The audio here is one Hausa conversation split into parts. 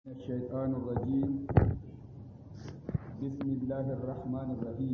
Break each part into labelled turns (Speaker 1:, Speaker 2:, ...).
Speaker 1: الشيطان الرجيم بسم الله الرحمن الرحيم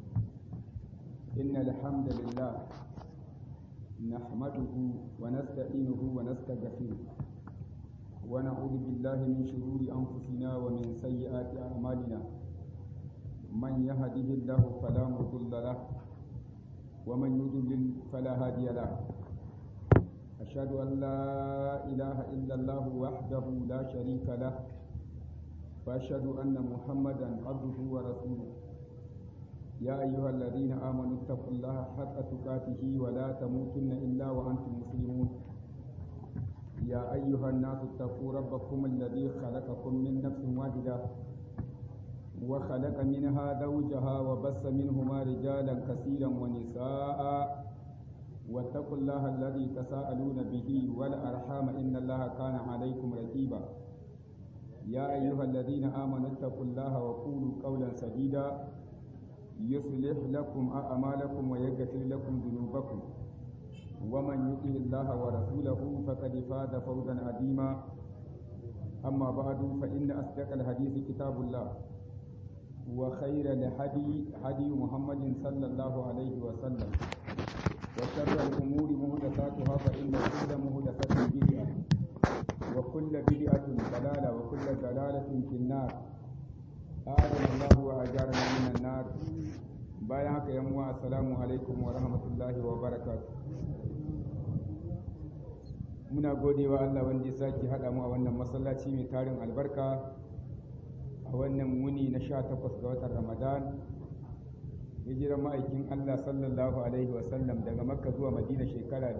Speaker 1: إن الحمد لله نحمده ونستعينه ونستغفره ونعوذ بالله من شرور أنفسنا ومن سيئات أعمالنا من يهده الله فلا مضل له ومن يضلل فلا هادي له أشهد أن لا إله إلا الله وحده لا شريك له وأشهد أن محمدا عبده ورسوله يا أيها الذين آمنوا اتقوا الله حق تقاته ولا تموتن إلا وأنتم مسلمون يا أيها الناس اتقوا ربكم الذي خلقكم من نفس واحدة وخلق منها زوجها وبث منهما رجالا كثيرا ونساء واتقوا الله الذي تساءلون به والأرحام إن الله كان عليكم رقيبا يا أيها الذين آمنوا اتقوا الله وقولوا قولا سديدا يصلح لكم أعمالكم ويغفر لكم ذنوبكم ومن يطع الله ورسوله فقد فاز فوزا عظيما أما بعد فإن أصدق الحديث كتاب الله وخير الهدي هدي محمد صلى الله عليه وسلم وشر الأمور محدثاتها فإن كل محدثة بدعة وكل بدعة ضلالة وكل ضلالة في النار أعاذنا الله وأجارنا من النار bayan haka yan uwa assalamu alaikum wa rahmatullahi wa barakatuh muna godewa Allah wanda ya sake haɗa mu a wannan masallaci mai tarin albarka a wannan wuni na 18 ga watan Ramadan hijirar ma'aikin Allah sallallahu Alaihi wasallam daga makka zuwa madina shekara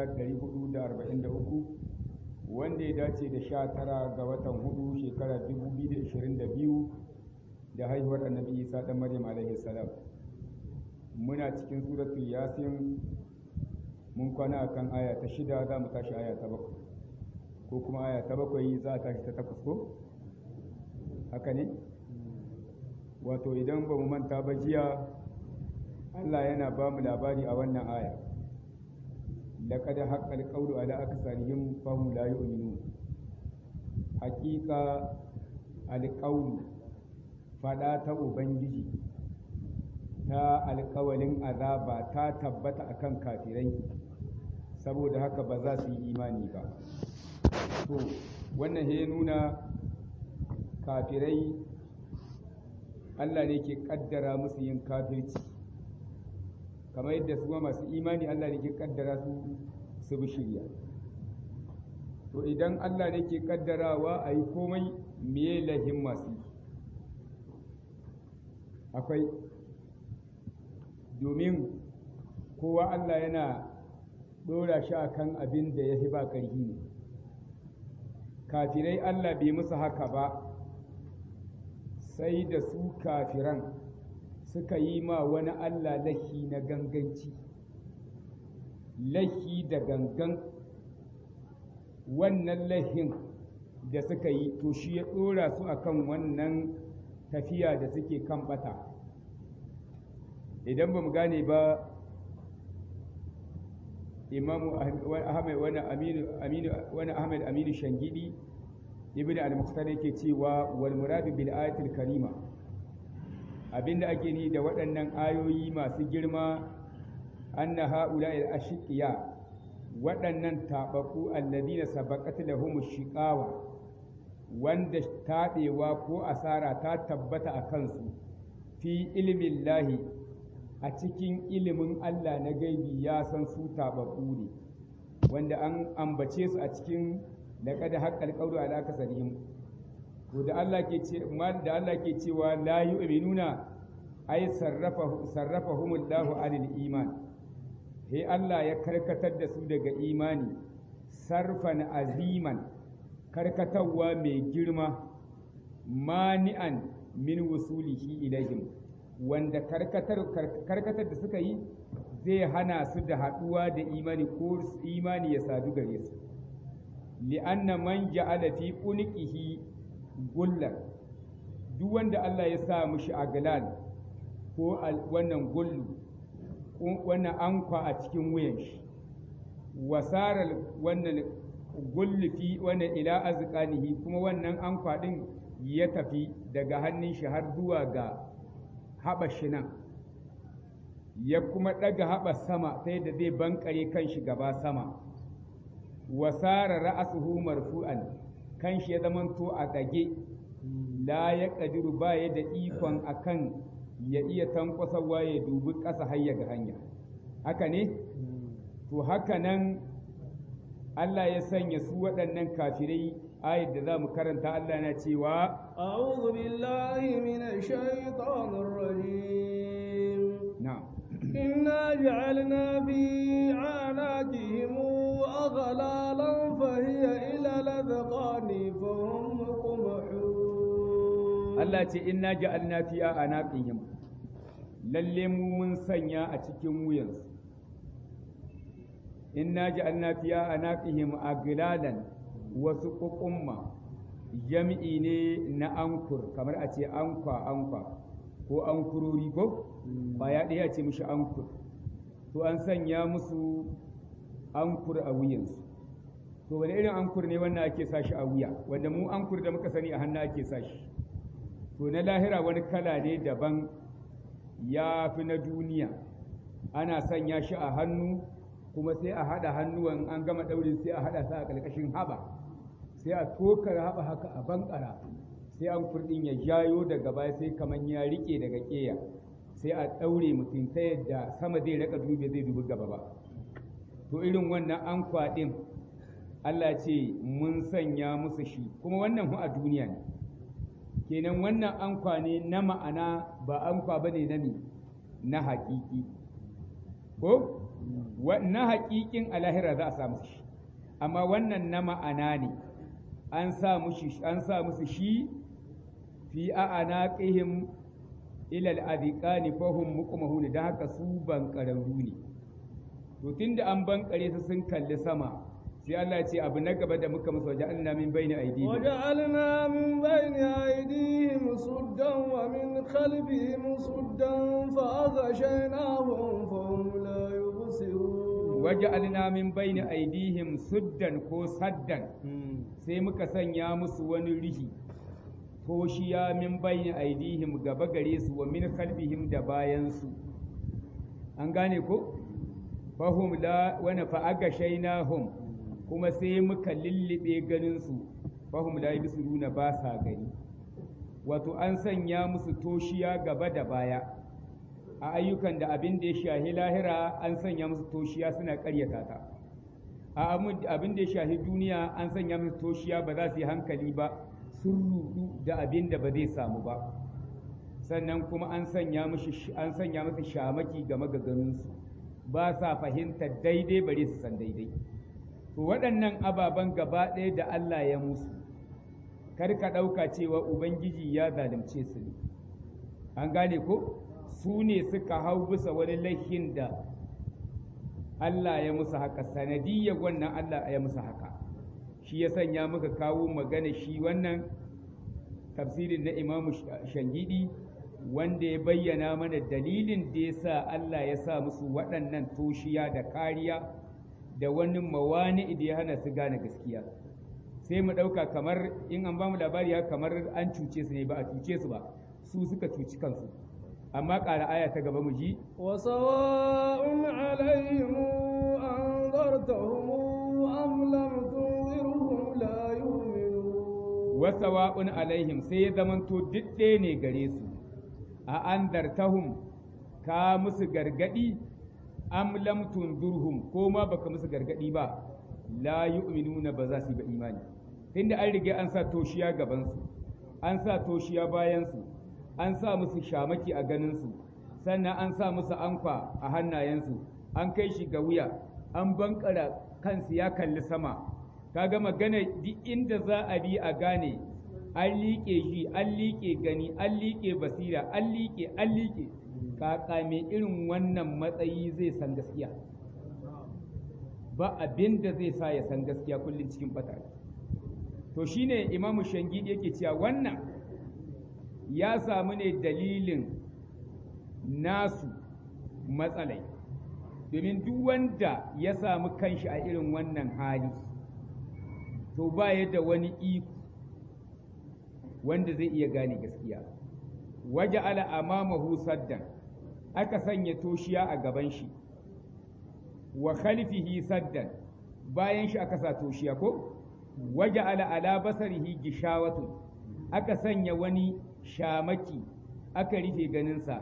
Speaker 1: 1443 wanda ya dace da sha tara ga watan hudu shekara 2022 da haihuwar annabi isa ɗan maryam alaihi salam muna cikin suratul yasin mun kwana akan aya ta shida za mu tashi aya ta bakwai ko kuma aya ta bakwai za a tashi ta takwas ko haka ne wato idan ba mu manta ba jiya Allah yana ba mu labari a wannan aya laqad haqqal qawlu ala aksarihim fahum la yu'minun haqiqa alqawlu fada ta ubangiji ta alƙawalin azaba ta tabbata akan kafirai saboda haka ba za su yi imani ba to wannan ya nuna kafirai Allah ne ke kaddara musu yin kafirci kamar yadda su masu imani Allah ne ke kaddara su su bi shirya to idan Allah ne ke kaddarawa a yi komai miye lahin masu akwai domin kowa Allah yana ɗora shi akan abin da ya fi ba ƙarfi ne kafirai Allah bai musu haka ba sai da su kafiran suka yi ma wani Allah lahi na ganganci lahi da gangan wannan lahin da suka yi to shi ya ɗora su akan wannan tafiya da suke kan bata idan ba mu gane ba imamu ahmad wani aminu wani ahmad aminu shangidi ibn al-muqtar yake cewa wal muradu bil ayatil karima abinda ake ni da waɗannan ayoyi masu girma anna ha'ula'il ashiqiya waɗannan tabaku alladina sabaqat lahum shiqawa wanda taɗewa ko asara ta tabbata a kansu fi ilmin lahi a cikin ilimin Allah na gaibi ya san su tabaku ne wanda an ambace su a cikin laqad haqqal qawlu ala kasarihim to da Allah ke ce da Allah ke cewa la yu'minuna ay sarrafa sarrafahumullahu anil iman he Allah ya karkatar da su daga imani sarfan aziman karkatarwa mai girma mani'an min wusulihi ilaihim wanda karkatar karkatar da suka yi zai hana su da haduwa da imani ko imani ya sadu gare su li'anna man ja'ala fi unqihi gullar duk wanda Allah ya sa mushi aglal ko wannan gullu wannan ankwa a cikin wuyan shi wasarar wannan gullufi wanda ila azqanihi kuma wannan ankwa din ya tafi daga hannun shi har zuwa ga haɓa shi nan ya kuma ɗaga haɓa sama ta yadda zai bankare kan shi gaba sama wasara ra'asuhu marfu'an kan shi ya zamanto a ɗage la ya ƙadiru ba ya da ikon akan ya iya tankwasarwa ya dubi ƙasa har ya ga hanya haka ne to haka nan Allah ya sanya su waɗannan kafirai ayat da za mu karanta Allah na cewa
Speaker 2: أعوذ بالله من الشيطان الرجيم
Speaker 1: na'am
Speaker 2: إنا جعلنا في أعناقهم أغلالا فهي إلى الأذقان فهم مقمحون
Speaker 1: Allah ce inna ja'alna fi anaqihim lalle mu mun sanya a cikin wuyansu inna ja'alna fi anaqihim aglalan wasu kukumma jami'i ne na ankur kamar a ce ankwa ankwa ko ankurori ko ba ya ɗaya ce mishi ankur to an sanya musu ankur a wuyansu to wani irin ankur ne wannan ake sa shi a wuya wanda mu ankur da muka sani a hannu ake sa shi to na lahira wani kala ne daban ya fi na duniya ana sanya shi a hannu kuma sai a haɗa hannuwan an gama ɗaurin sai a haɗa sa a ƙarƙashin haɓa sai a tokar haɓa haka a bankara sai an kurɗin ya jayo daga baya sai kamar ya riƙe daga ƙeya sai a ɗaure mutum ta yadda sama zai raka dubi zai dubi gaba ba to irin wannan an kwaɗin Allah ce mun sanya musu shi kuma wannan hu a duniya ne kenan wannan ankwa ne na ma'ana ba ankwa ba ne na ne na haƙiƙi ko na haƙiƙin a lahira za a samu shi amma wannan na ma'ana ne an sa musu shi fi a'anaqihim ila al-adhiqani fahum muqmahun da haka su ban ƙararru ne to tunda an bankare su sun kalli sama sai Allah ce abu na gaba da muka musu waja'alna min bayni aydihim
Speaker 2: وجعلنا من بين أيديهم سدا ومن خلفهم سدا فأغشيناهم فهم لا يبصرون
Speaker 1: waja'alna min bayni aydihim suddan ko saddan sai muka sanya musu wani rihi toshiya min bayni aydihim gaba gare su wa min khalfihim da bayan su an gane ko fahum la wa fa'agashaynahum kuma sai muka lullube ganinsu fahim la yubsiruna ba sa gani wato an sanya musu toshiya gaba da baya a ayyukan da abin da ya shahi lahira an sanya musu toshiya suna karyata ta a abin da ya shahi duniya an sanya musu toshiya ba za su yi hankali ba sun rudu da abin da ba zai samu ba sannan kuma an sanya musu an sanya musu shamaki game ga ganinsu ba sa fahimtar daidai bare su san daidai to waɗannan ababen gaba ɗaya da Allah ya musu kar ka ɗauka cewa Ubangiji ya zalunce su ne an gane ko su ne suka hau bisa wani laifin da Allah ya musu haka sanadiyyar wannan Allah ya musu haka shi ya sanya muka kawo magana shi wannan tafsirin na imamu shangidi wanda ya bayyana mana dalilin da ya sa Allah ya sa musu waɗannan toshiya da kariya da wani mawani da ya hana su gane gaskiya sai mu ɗauka kamar in an bamu labari ya kamar an cuce su ne ba a cuce su ba su suka cuci kansu amma ƙara aya ta gaba mu ji
Speaker 2: وسواء عليهم أنذرتهم أم لم تنذرهم لا يؤمنون
Speaker 1: wasawa'un alaihim sai ya zamanto duk ɗaya ne gare su a anzartahum ka musu gargadi am lam tunzurhum ko ma baka musu gargadi ba la yu'minuna ba za su yi ba imani tunda an riga an sa toshiya gaban su an sa toshiya bayan su an sa musu shamaki a ganin su sannan an sa musu anfa a hannayensu an kai shi ga wuya an bankara kansu ya kalli sama kaga magana duk inda za a bi a gane an liƙe shi an liƙe gani an liƙe basira an liƙe an liƙe kaka mai irin wannan matsayi zai san gaskiya ba abin da zai sa ya san gaskiya kullum cikin bata to shine imamu shangidi yake cewa wannan ya samu ne dalilin nasu matsalai domin duk wanda ya samu kanshi a irin wannan hali to ba ya da wani iko wanda zai iya gane gaskiya waje ala amamahu saddan aka sanya toshiya a gaban shi wa khalfihi saddan bayan shi aka sa toshiya ko waje ala ala basarihi gishawatun aka sanya wani shamaki aka rufe ganinsa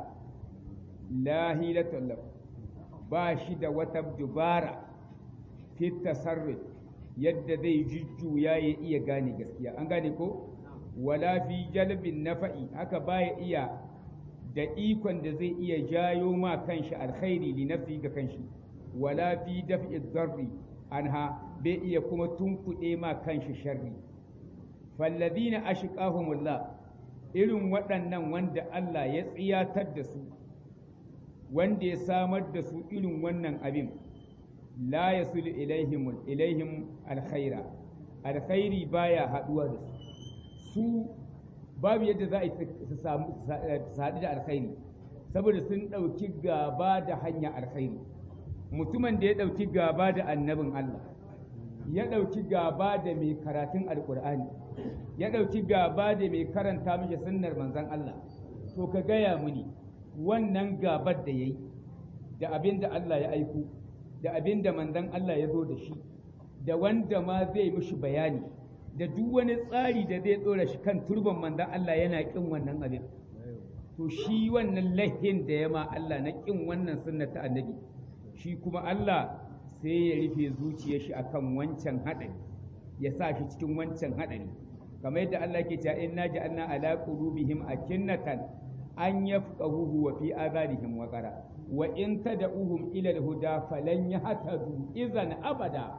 Speaker 1: la hilatul lahu ba shi da wata dubara fi tasarruf yadda zai jujjuya ya iya gane gaskiya an gane ko wala fi jalbin nafa'i haka baya iya da ikon da zai iya jayo ma kanshi alkhairi li nafsi ga kanshi wala fi daf'i dharri anha bai iya kuma tunkuɗe ma kanshi sharri falladina ashqahumullah irin waɗannan wanda Allah ya tsiyatar da su wanda ya samar da su irin wannan abin la yasulu ilaihim ilaihim alkhaira alkhairi baya haduwa da su su babu yadda za a su samu su haɗu da alkhairi saboda sun ɗauki gaba da hanya alkhairi mutumin da ya ɗauki gaba da annabin Allah ya ɗauki gaba da mai karatun alƙur'ani ya ɗauki gaba da mai karanta mishi sunnar manzon Allah to ka gaya muni wannan gabar da ya yi da abin da Allah ya aiko da abin da manzon Allah ya zo da shi da wanda ma zai mishi bayani da duk wani tsari da zai ɗora shi kan turban manzon Allah yana ƙin wannan abin to shi wannan lahin da ya ma Allah na ƙin wannan sunna ta annabi shi kuma Allah sai ya rufe zuciyar shi akan wancan haɗari ya sa shi cikin wancan haɗari kamar yadda Allah ke cewa inna ja'alna ala qulubihim akinnatan an yafqahuhu wa fi adhanihim waqara wa in tad'uhum ila al-huda falan yahtadu idan abada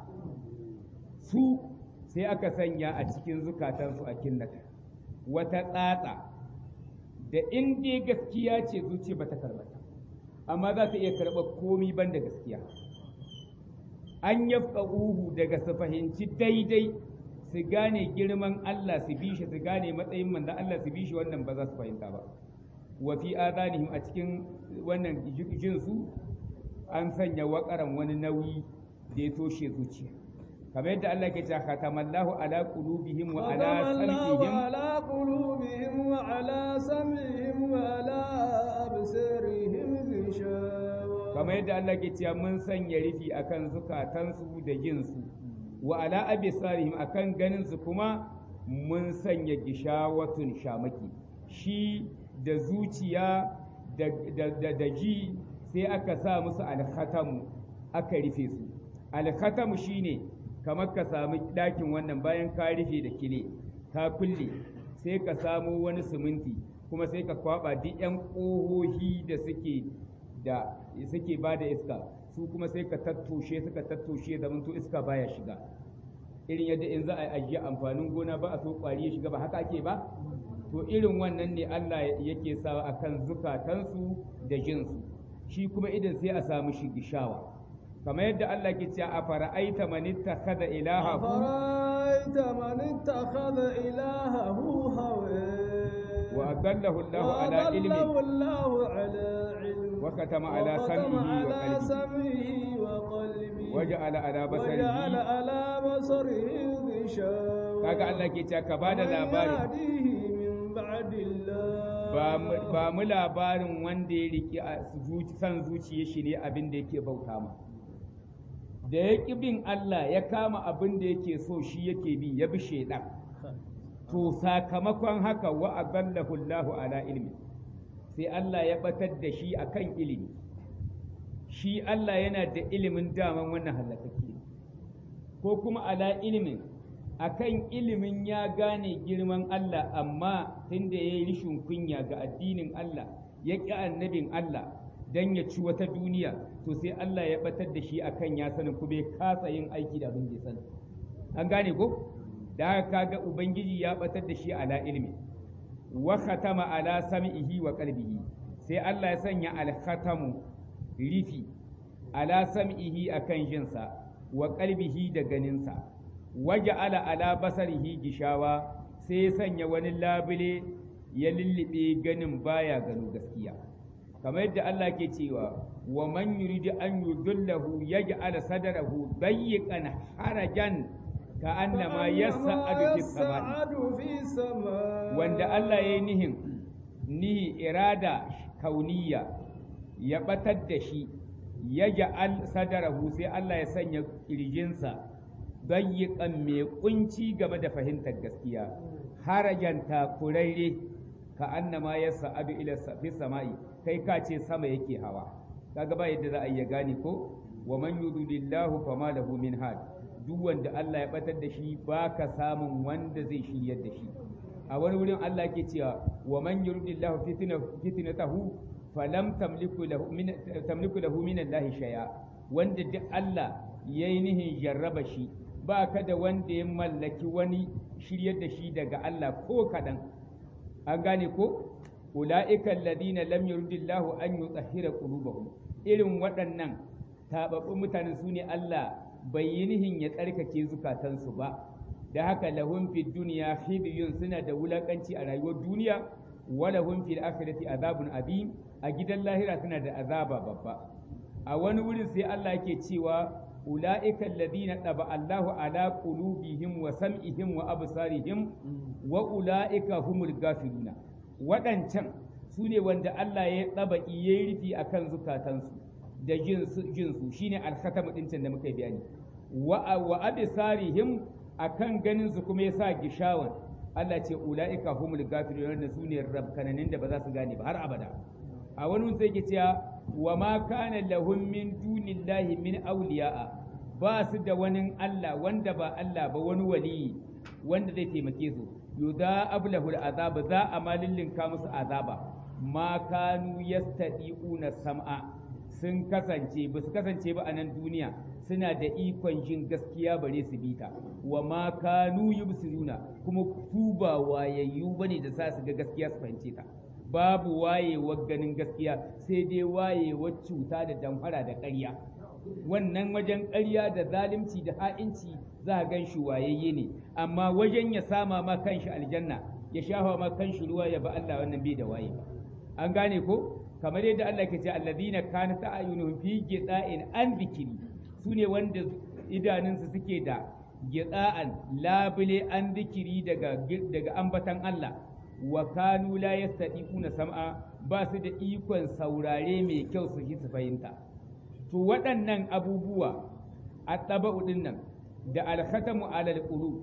Speaker 1: su sai aka sanya a cikin zukatansu a kinnata wata tsatsa da in dai gaskiya ce zuci bata karbata amma za ta iya karɓar komi ban da gaskiya an yafqahuhu daga su fahimci daidai su gane girman Allah su bi shi su gane matsayin manzon Allah su bi shi wannan ba za su fahimta ba wa fi adanihim a cikin wannan jin su an sanya wakaran wani nauyi da ya toshe zuciya kamar yadda Allah ke cewa khatamallahu ala qulubihim wa ala sam'ihim
Speaker 2: ala qulubihim wa ala sam'ihim wa ala absarihim ghishawa
Speaker 1: kamar yadda Allah ke cewa mun sanya rufi akan zukatansu da jinsu wa ala absarihim akan ganin su kuma mun sanya gishawatun shamaki shi da zuciya da ji sai aka sa musu alkhatamu aka rufe su alkhatamu shine kamar ka samu ɗakin wannan bayan ka rufe da kile ka kulle sai ka samu wani siminti kuma sai ka kwaba duk 'yan ƙohohi da suke da suke ba da iska su kuma sai ka tattoshe suka tattoshe zaman to iska baya shiga irin yadda in za a ajiye amfanin gona ba a so ƙwari ya shiga ba haka ake ba to irin wannan ne Allah yake sawa akan zukatansu da jinsu shi kuma idan sai a samu shi gishawa kamar yadda Allah ke cewa a fara'aita man ittakhadha ilahahu
Speaker 2: fara'aita man ittakhadha ilahahu hawa
Speaker 1: wa adallahu Allahu ala ilmin
Speaker 2: Allahu ala ilmin
Speaker 1: wa katama ala sam'ihi wa qalbihi wa ja'ala ala basarihi
Speaker 2: وجعل على بصره غشاوة
Speaker 1: kaga Allah ke cewa ka bada labari
Speaker 2: يهديه من بعد الله
Speaker 1: ba mu labarin wanda ya riki a san zuciya shi ne abin da yake bauta ma da ya ƙi bin Allah ya kama abin da yake so shi yake bi ya bi shaidan to sakamakon haka wa adallahu Allahu ala ilmi sai Allah ya batar da shi akan ilimi shi Allah yana da ilimin daman wannan halakake ko kuma ala ilimin akan ilimin ya gane girman Allah amma tunda ya yi rishin kunya ga addinin Allah ya ƙi annabin Allah don ya ci wata duniya to sai Allah ya batar da shi akan ya sanin kuma ya kasa yin aiki da abin da ya sani an gane ko da haka kaga ubangiji ya batar da shi ala ilmi wa khatama ala sam'ihi wa qalbihi sai Allah ya sanya al-khatamu rifi ala sam'ihi akan jinsa wa qalbihi da ganinsa waje ala ala basarihi gishawa sai ya sanya wani labule ya lullube ganin baya gano gaskiya kamar yadda Allah ke cewa wa man yuridu an yudillahu yaj'al sadrahu dayyiqan harajan ka annama yas'adu fis sama'i
Speaker 2: yas'adu fis sama'i
Speaker 1: wanda Allah ya yi nihin nihi irada kauniya ya batar da shi ya ja'al sadarahu sai Allah ya sanya kirjinsa dayyiqan mai kunci game da fahimtar gaskiya harajan takuraire ka annama ya sa'adu ila fi sama'i kai ka ce sama yake hawa kaga ba yadda za a iya gane ko wa man yudlillahu fama lahu min had duk wanda Allah ya batar da shi baka samun wanda zai shiryar da shi a wani wurin Allah ke cewa wa man yuridillahu fitnatahu falam tamliku lahu min tamliku lahu min Allah shay'a wanda duk Allah yayi nihin jarraba shi ba ka da wanda ya mallaki wani shiryar da shi daga Allah ko kadan an gane ko ulaika alladhina lam yuridillahu an yutahhira qulubahum irin waɗannan tababbun mutanen su ne Allah bai yi nihin ya tsarkake zukatansu ba da haka lahum fid dunya khizyun suna da wulakanci a rayuwar duniya wa lahum fil akhirati azabun azim a gidan lahira suna da azaba babba a wani wurin sai Allah yake cewa ulaika alladhina taba Allahu ala qulubihim wa sam'ihim wa absarihim wa ulaika humul gafiluna waɗancan su ne wanda Allah ya taba yayi rufi akan zukatansu da jinsu jinsu shine alkhatamu dincin da muka bayani wa wa absarihim akan ganin su kuma yasa gishawan Allah ce ulaika humul gafirun da su ne rabkananin da ba za su gane ba har abada a wani sai ke cewa wa ma kana lahum min dunillahi min awliya'a ba su da wani Allah wanda ba Allah ba wani wali wanda zai taimake su yuda ablahul azaba za a malillinka musu azaba ma kanu yastadi'una sam'a sun kasance ba su kasance ba a nan duniya suna da ikon jin gaskiya bare su bi ta wa ma kanu yubsiruna kuma su ba wayayyu bane da sa su ga gaskiya su fahimce ta babu wayewar ganin gaskiya sai dai wayewar cuta da damfara da ƙarya wannan wajen ƙarya da zalunci da ha'inci za a gan shi wayayye ne amma wajen ya sama ma kanshi aljanna ya shafa ma kanshi ruwa ya ba Allah wannan bai da waye ba an gane ko kamar yadda Allah ke ce alladhina kanat a'yunuhum fi ghida'in an dhikri sune wanda idanunsu suke da ghida'an labule an dhikri daga daga ambatan Allah wa kanu la yastati'una sam'a ba su da ikon saurare mai kyau su su fahimta to waɗannan abubuwa a taba'u din nan da alkhatamu alal qulub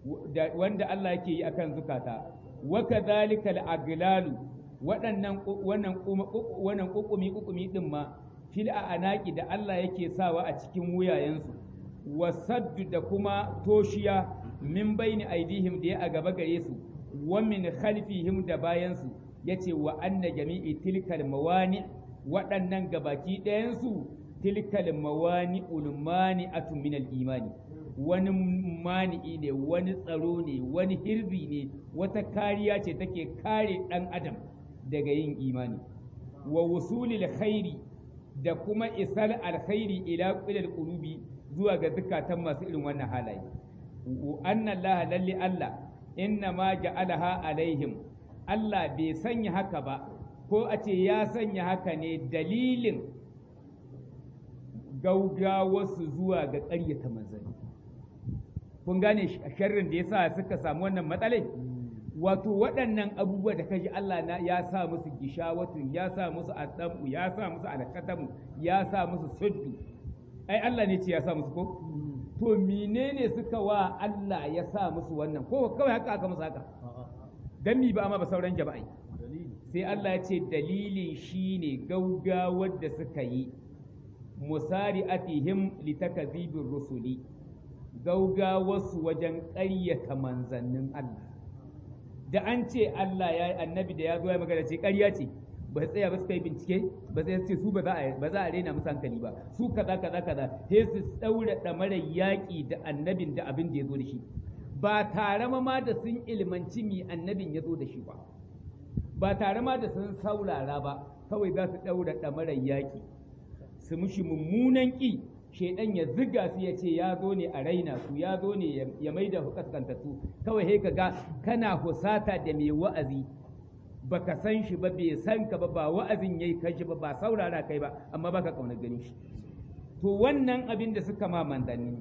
Speaker 1: wanda Allah yake yi akan zukata wa kadhalika al-aglalu waɗannan wannan wannan kukumi kukumi din ma fil anaki da Allah yake sawa a cikin wuyayensu wasaddu da kuma toshiya min baini aidihim da ya a gaba gare su wa min khalfihim da bayansu yace wa anna jami'i tilkal mawani waɗannan gabaki ɗayansu tilkal mawani ulmani atu min imani wani mani'i ne wani tsaro ne wani hirbi ne wata kariya ce take kare ɗan adam daga yin imani wa wusulil khairi da kuma isar alkhairi ila qilal qulubi zuwa ga zukatan masu irin wannan halaye anna allaha lalli allah inna ma ja'alaha alaihim Allah bai sanya haka ba ko a ce ya sanya haka ne dalilin gaugawarsu zuwa ga ƙaryata manzanni kun gane sharrin da yasa suka samu wannan matsalai wato waɗannan abubuwa da kaji Allah na ya sa musu gishawatun ya sa musu adamu ya sa musu alkatamu ya sa musu suddu ai Allah ne ce ya sa musu ko to menene suka wa Allah ya sa musu wannan ko kawai haka aka musu haka dan mi ba amma ba sauran jama'i sai Allah ya ce dalilin shine gaugawar da suka yi musari'atihim litakazibir rusuli gaugawarsu wajen ƙaryata manzannin Allah da an ce Allah ya yi annabi da ya zo ya magana ce ƙarya ce ba tsaya ba suka yi bincike ba sai ce su ba za a ba za a rena musu hankali ba su kaza kaza kaza sai su daura damarar yaƙi da annabin da abin da ya zo da shi ba tare ma da sun ilmanci mi annabin ya zo da shi ba ba tare ma da sun saurara ba kawai za su daura damarar yaƙi su mushi mummunan ƙi shaidan ya ziga su ya ce ya zo ne a raina su ya zo ne ya mai da kaskantattu kawai sai ka ga kana husata da mai wa'azi baka san shi ba bai san ka ba ba wa'azin yayi kai shi ba ba saurara kai ba amma baka kaunar ganin shi to wannan abin da suka ma manzanni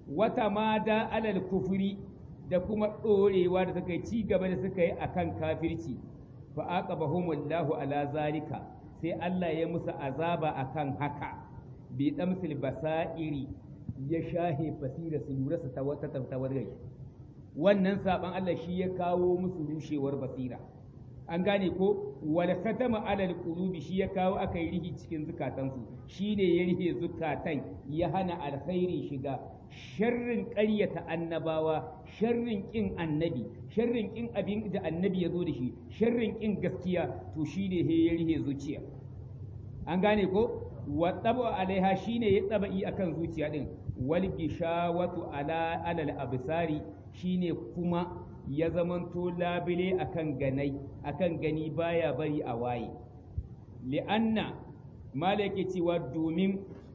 Speaker 3: wata mada alal kufuri da kuma ɗorewa da suka yi ci gaba da suka yi akan kafirci fa aqabahumullahu ala zalika sai Allah ya musu azaba akan haka bi damsil basairi ya shahe basira su lura su ta wata tawargai wannan saban Allah shi ya kawo musu rushewar basira an gane ko wal khatama alal qulubi shi ya kawo aka yi rihi cikin zukatansu shi ne ya rihe zukatan ya hana alkhairi shiga sharrin ƙaryata annabawa sharrin ƙin annabi sharrin ƙin abin da annabi ya zo da shi sharrin ƙin gaskiya to shi ne ya rihe zuciya an gane ko wa taba alaiha shine ya tsaba'i akan zuciya din wal gishawatu ala alal absari shine kuma ya zamanto labile akan ganai akan gani baya bari a waye li'anna malaka cewa domin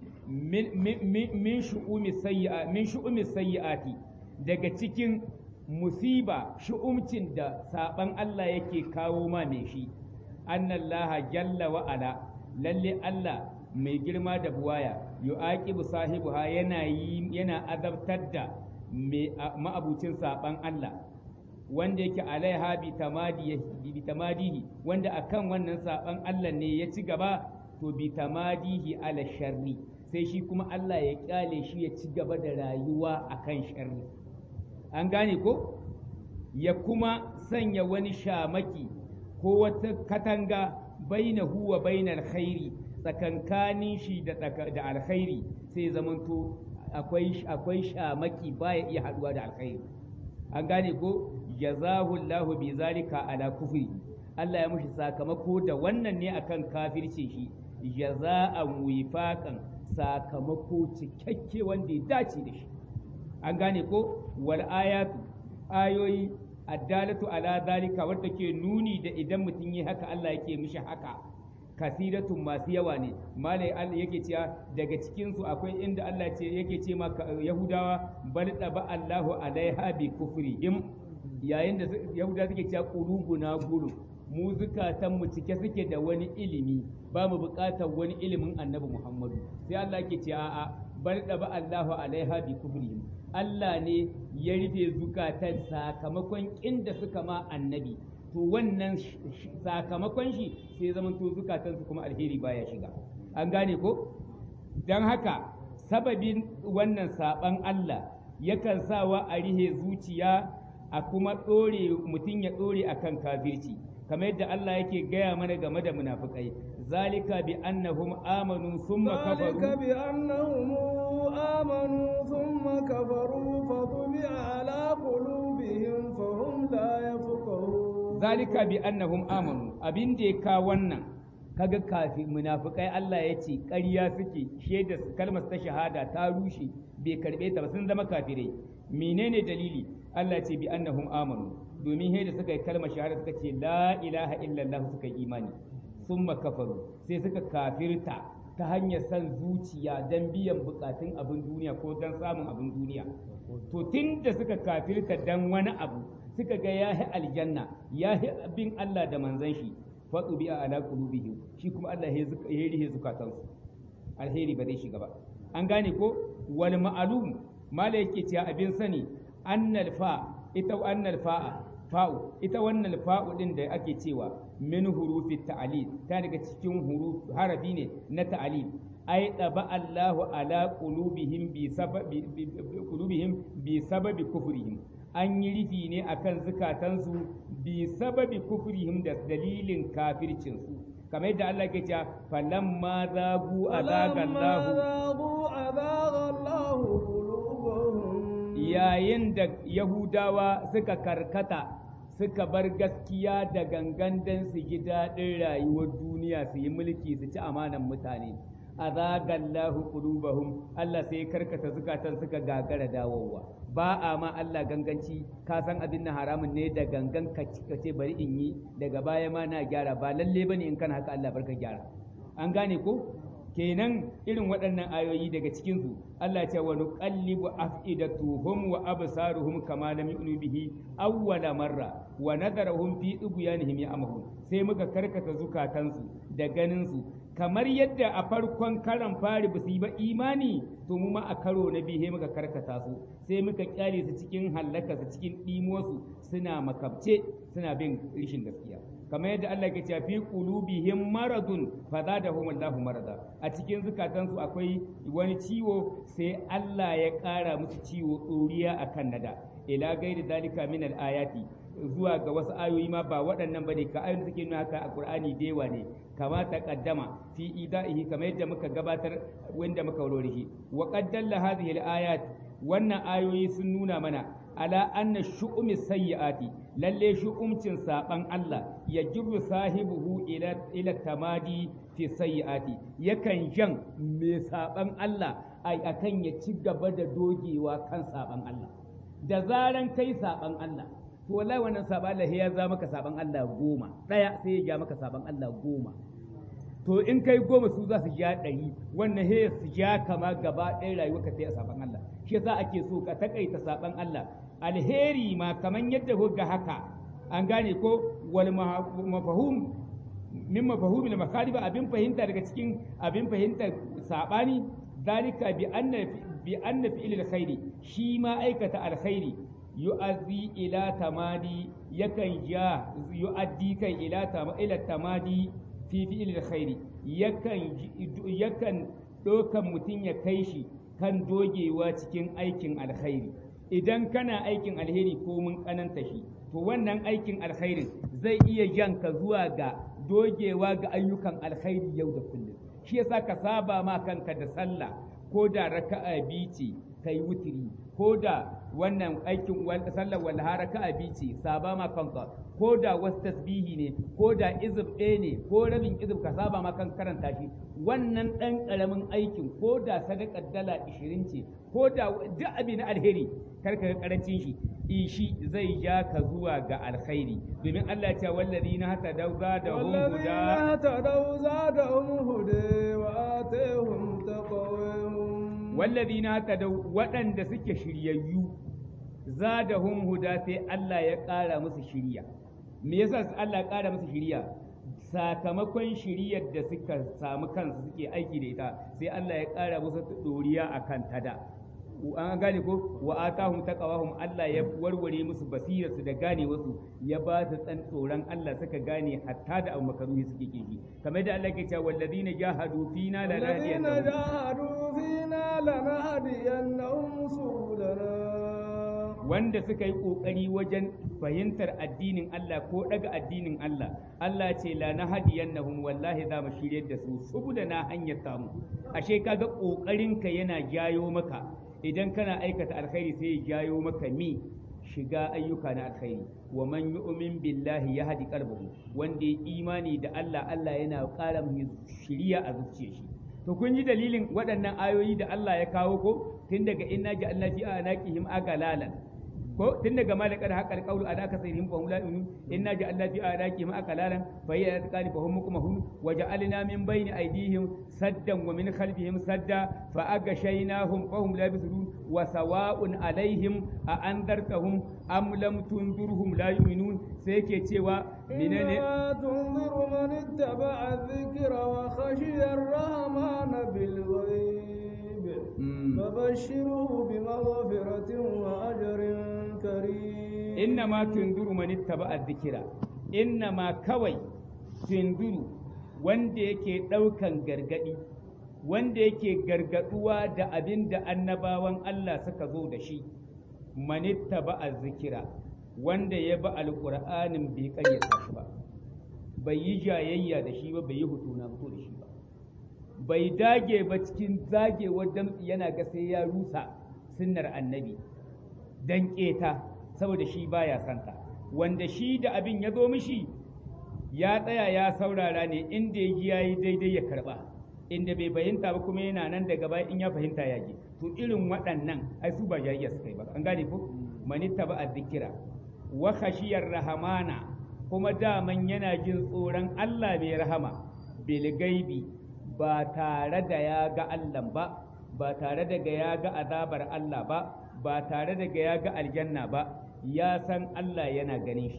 Speaker 3: min shu'umi sayyi'a min shu'umi sayyi'ati daga cikin musiba shu'umcin da saban Allah yake kawo ma mai shi annallaha jalla wa ala lalle Allah mai girma da buwaya yu'aqibu sahibuha yana yi yana azabtar da ma'abucin saban Allah wanda yake alaiha bi tamadi bi tamadihi wanda akan wannan saban Allah ne ya ci gaba to bi tamadihi ala sharri sai shi kuma Allah ya kyale shi ya ci gaba da rayuwa akan sharri an gane ko ya kuma sanya wani shamaki ko wata katanga bainahu wa bainal khairi tsakankanin shi da da alkhairi sai zamanto akwai akwai shamaki baya iya haduwa da alkhairi an gane ko jazahu Allahu bi zalika ala kufri Allah ya mushi sakamako da wannan ne akan kafirce shi jaza'an wifaqan sakamako cikakke wanda ya dace da shi an gane ko wal ayatu ayoyi addalatu ala zalika wadda ke nuni da idan mutum yi haka Allah yake mishi haka kasiratun masu yawa ne malai Allah yake cewa daga cikin su akwai inda Allah ce yake ce ma Yahudawa bal ba Allahu alaiha bi kufrihim yayin da Yahudawa suke cewa qulubuna gulu mu zukatan mu cike suke da wani ilimi ba mu buƙatar wani ilimin Annabi Muhammadu sai Allah yake cewa a'a bal ba Allahu alaiha bi kufrihim Allah ne ya rufe zukatan sakamakon inda suka ma annabi to wannan sakamakon shi sai zaman to zukatansu kuma alheri baya shiga an gane ko don haka sababin wannan saban Allah yakan sawa a rihe zuciya a kuma ɗore mutum ya ɗore akan kafirci kamar yadda Allah yake gaya mana game da munafikai zalika bi annahum amanu thumma kafaru
Speaker 2: ذلك بأنهم آمنوا ثم كفروا فطبع على قلوبهم فهم لا يفقهون
Speaker 3: zalika bi annahum amanu abin da ya ka wannan kaga kafi munafikai Allah ya ce ƙarya suke shaidar kalmar ta shahada ta rushe bai karbe ta ba sun zama kafirai menene dalili Allah ce bi annahum amanu domin da suka yi kalmar shahada suka ce la ilaha illallah suka yi imani summa kafaru sai suka kafirta ta hanyar san zuciya don biyan bukatun abin duniya ko don samun abin duniya to tun da suka kafirta don wani abu suka ga ya aljanna ya bin Allah da manzan shi faɗu bi a ala qulubihim shi kuma Allah ya rihe zukatansu alheri ba zai shiga ba an gane ko wal ma'lum mala yake cewa abin sani annal fa ita annal fa'a fa'u ita wannan fa'u din da ake cewa min hurufi ta'lil ta daga cikin huruf harafi ne na ta'lil ai daba Allahu ala qulubihim bi sababi qulubihim bi sababi kufrihim an yi rufi ne akan zukatansu bi sababi kufrihim da dalilin kafircinsu kamar yadda Allah ke cewa falamma zagu azaga
Speaker 2: Allahu
Speaker 3: yayin da Yahudawa suka karkata suka bar gaskiya da gangan dan su ji daɗin rayuwar duniya su yi mulki su ci amanan mutane azagallahu qulubahum Allah sai karkata zukatan suka gagara dawowa ba a ma Allah ganganci ka san abin na haramun ne da gangan ka ce bari in yi daga baya ma na gyara ba lalle bane in kana haka Allah barka gyara an gane ko kenan irin waɗannan ayoyi daga cikin su Allah ya ce wa nuqallibu afidatuhum wa absaruhum kama lam yu'minu bihi awwala marra wa nadarahum fi ibyanihim ya'mahun sai muka karkata zukatansu da ganinsu kamar yadda a farkon karan fari ba su yi ba imani to mu ma a karo na biyu muka karkata su sai muka kyale su cikin hallaka su cikin ɗimosu suna makabce suna bin rishin gaskiya kamar yadda Allah ke cewa fi qulubihim maradun fazadahum Allahu marada a cikin zukatansu akwai wani ciwo sai Allah ya ƙara musu ciwo ɗoriya akan nada ila gairi dalika min al-ayati zuwa ga wasu ayoyi ma ba waɗannan bane ka ayoyin suke nuna haka a Qur'ani da yawa ne kama ta kaddama fi idaihi kamar yadda muka gabatar wanda muka warware shi wa qad dalla hadhihi al-ayat wannan ayoyi sun nuna mana ala anna shu'umi sayyi'ati lalle shu'umcin saban Allah ya jirru sahibuhu ila ila tamadi fi sayyi'ati yakan jan mai saban Allah ai akan ya ci gaba da dogewa kan saban Allah da zaran kai saban Allah to wallahi wannan saban Allah ya za maka saban Allah goma daya sai ya ja maka saban Allah goma to in kai goma su za su ja ɗari wannan he su ja kama gaba ɗaya rayuwa ka sai a saban Allah shi yasa ake so ka takaita saban Allah alheri ma kaman yadda ga haka an gane ko wal mafahum min mafahumi da makariba abin fahimta daga cikin abin fahimtar sabani zalika bi anna bi anna fi'il alkhairi shi ma aikata alkhairi yu'azzi ila tamadi yakan ja yu'addi kai ila ila tamadi fi fi'il alkhairi yakan yakan dokan mutum ya kai shi kan dogewa cikin aikin alkhairi idan kana aikin alheri ko mun kananta shi to wannan aikin alkhairin zai iya jan ka zuwa ga dogewa ga ayyukan alkhairi yau da kullum shi yasa ka saba ma kanka da sallah ko da raka'a biyu ce kai wutiri ko da wannan aikin sallar walha raka'a biyu ce saba ma kanka ko da wasu tasbihi ne ko da izib ɗaya ne ko rabin izib ka saba ma kan karanta shi wannan ɗan ƙaramin aikin ko da sadakar dala ishirin ce ko da duk abin alheri karka ga karancin shi ishi zai ja ka zuwa ga alkhairi domin Allah ya ce wallazi na hata dauza da hum huda
Speaker 2: hata dauza da hum huda wa atahum taqawahum
Speaker 3: wallazi na hata da waɗanda suke shiryayyu zadahum huda sai Allah ya ƙara musu shiriya me yasa Allah ya ƙara musu shiriya sakamakon shiriyar da suka samu kansu suke aiki da ita sai Allah ya ƙara musu doriya akan tada an gane ko wa atahum taqawahum Allah ya warware musu basirarsu da gane wasu ya ba su tsan tsoron Allah suka gane hatta da abu makaruhi suke kishi kamar da Allah ke cewa walladina jahadu fina la
Speaker 2: الذين جاهدوا فينا لنهدينهم سبلنا
Speaker 3: wanda suka yi kokari wajen fahimtar addinin Allah ko daga addinin Allah Allah ce la nahdiyannahum wallahi za mu shirye da su saboda na hanyar samu ashe kaga kokarin ka yana jayo maka idan kana aikata alkhairi sai ya jayo maka mi shiga ayyuka na alkhairi wa man yu'min billahi yahdi qalbahu wanda ya imani da Allah Allah yana ƙara mu shiriya a zuciyar shi to kun ji dalilin waɗannan ayoyi da Allah ya kawo ko tun daga inna ja'alna fi anaqihim agalalan ko tun daga malakar haƙar ƙaulu a daka sai him fahim la'inu inna ja'alna fi anaqihim agalalan fa hiya yatqani fa hum mukmahun wa ja'alna min bayni aydihim saddan wa min khalfihim sadda fa agashaynahum fa hum la yabsirun wa sawa'un alaihim a andartahum am lam tunzirhum la yu'minun sai yake cewa menene
Speaker 2: إنما تنذر من اتبع الذكر وخشي الرحمن بالغيب فبشره بمغفرة وأجر كريم
Speaker 3: إنما تنذر من اتبع الذكر إنما كوي تنذر wanda yake ɗaukan gargaɗi wanda yake gargaɗuwa da abin da annabawan Allah suka zo da shi manitta ba a zikira wanda ya ba alƙur'anin bai ƙayyata shi ba bai yi jayayya da shi ba bai yi hutu na fito da shi ba bai dage ba cikin zagewar damtsi yana ga sai ya rusa sunnar annabi dan keta saboda shi baya santa wanda shi da abin ya zo mishi ya tsaya ya saurara ne inda ya ji yayi daidai ya karba inda bai fahimta ba kuma yana nan daga baya in ya fahimta ya ji to irin waɗannan ai su ba jayayya suka yi ba an gane ko manitta ba azzikira wa khashiyar rahamana kuma daman yana jin tsoron Allah mai rahama bil gaibi ba tare da ya ga Allah ba ba tare da ya ga azabar Allah ba ba tare da ya ga aljanna ba ya san Allah yana ganin shi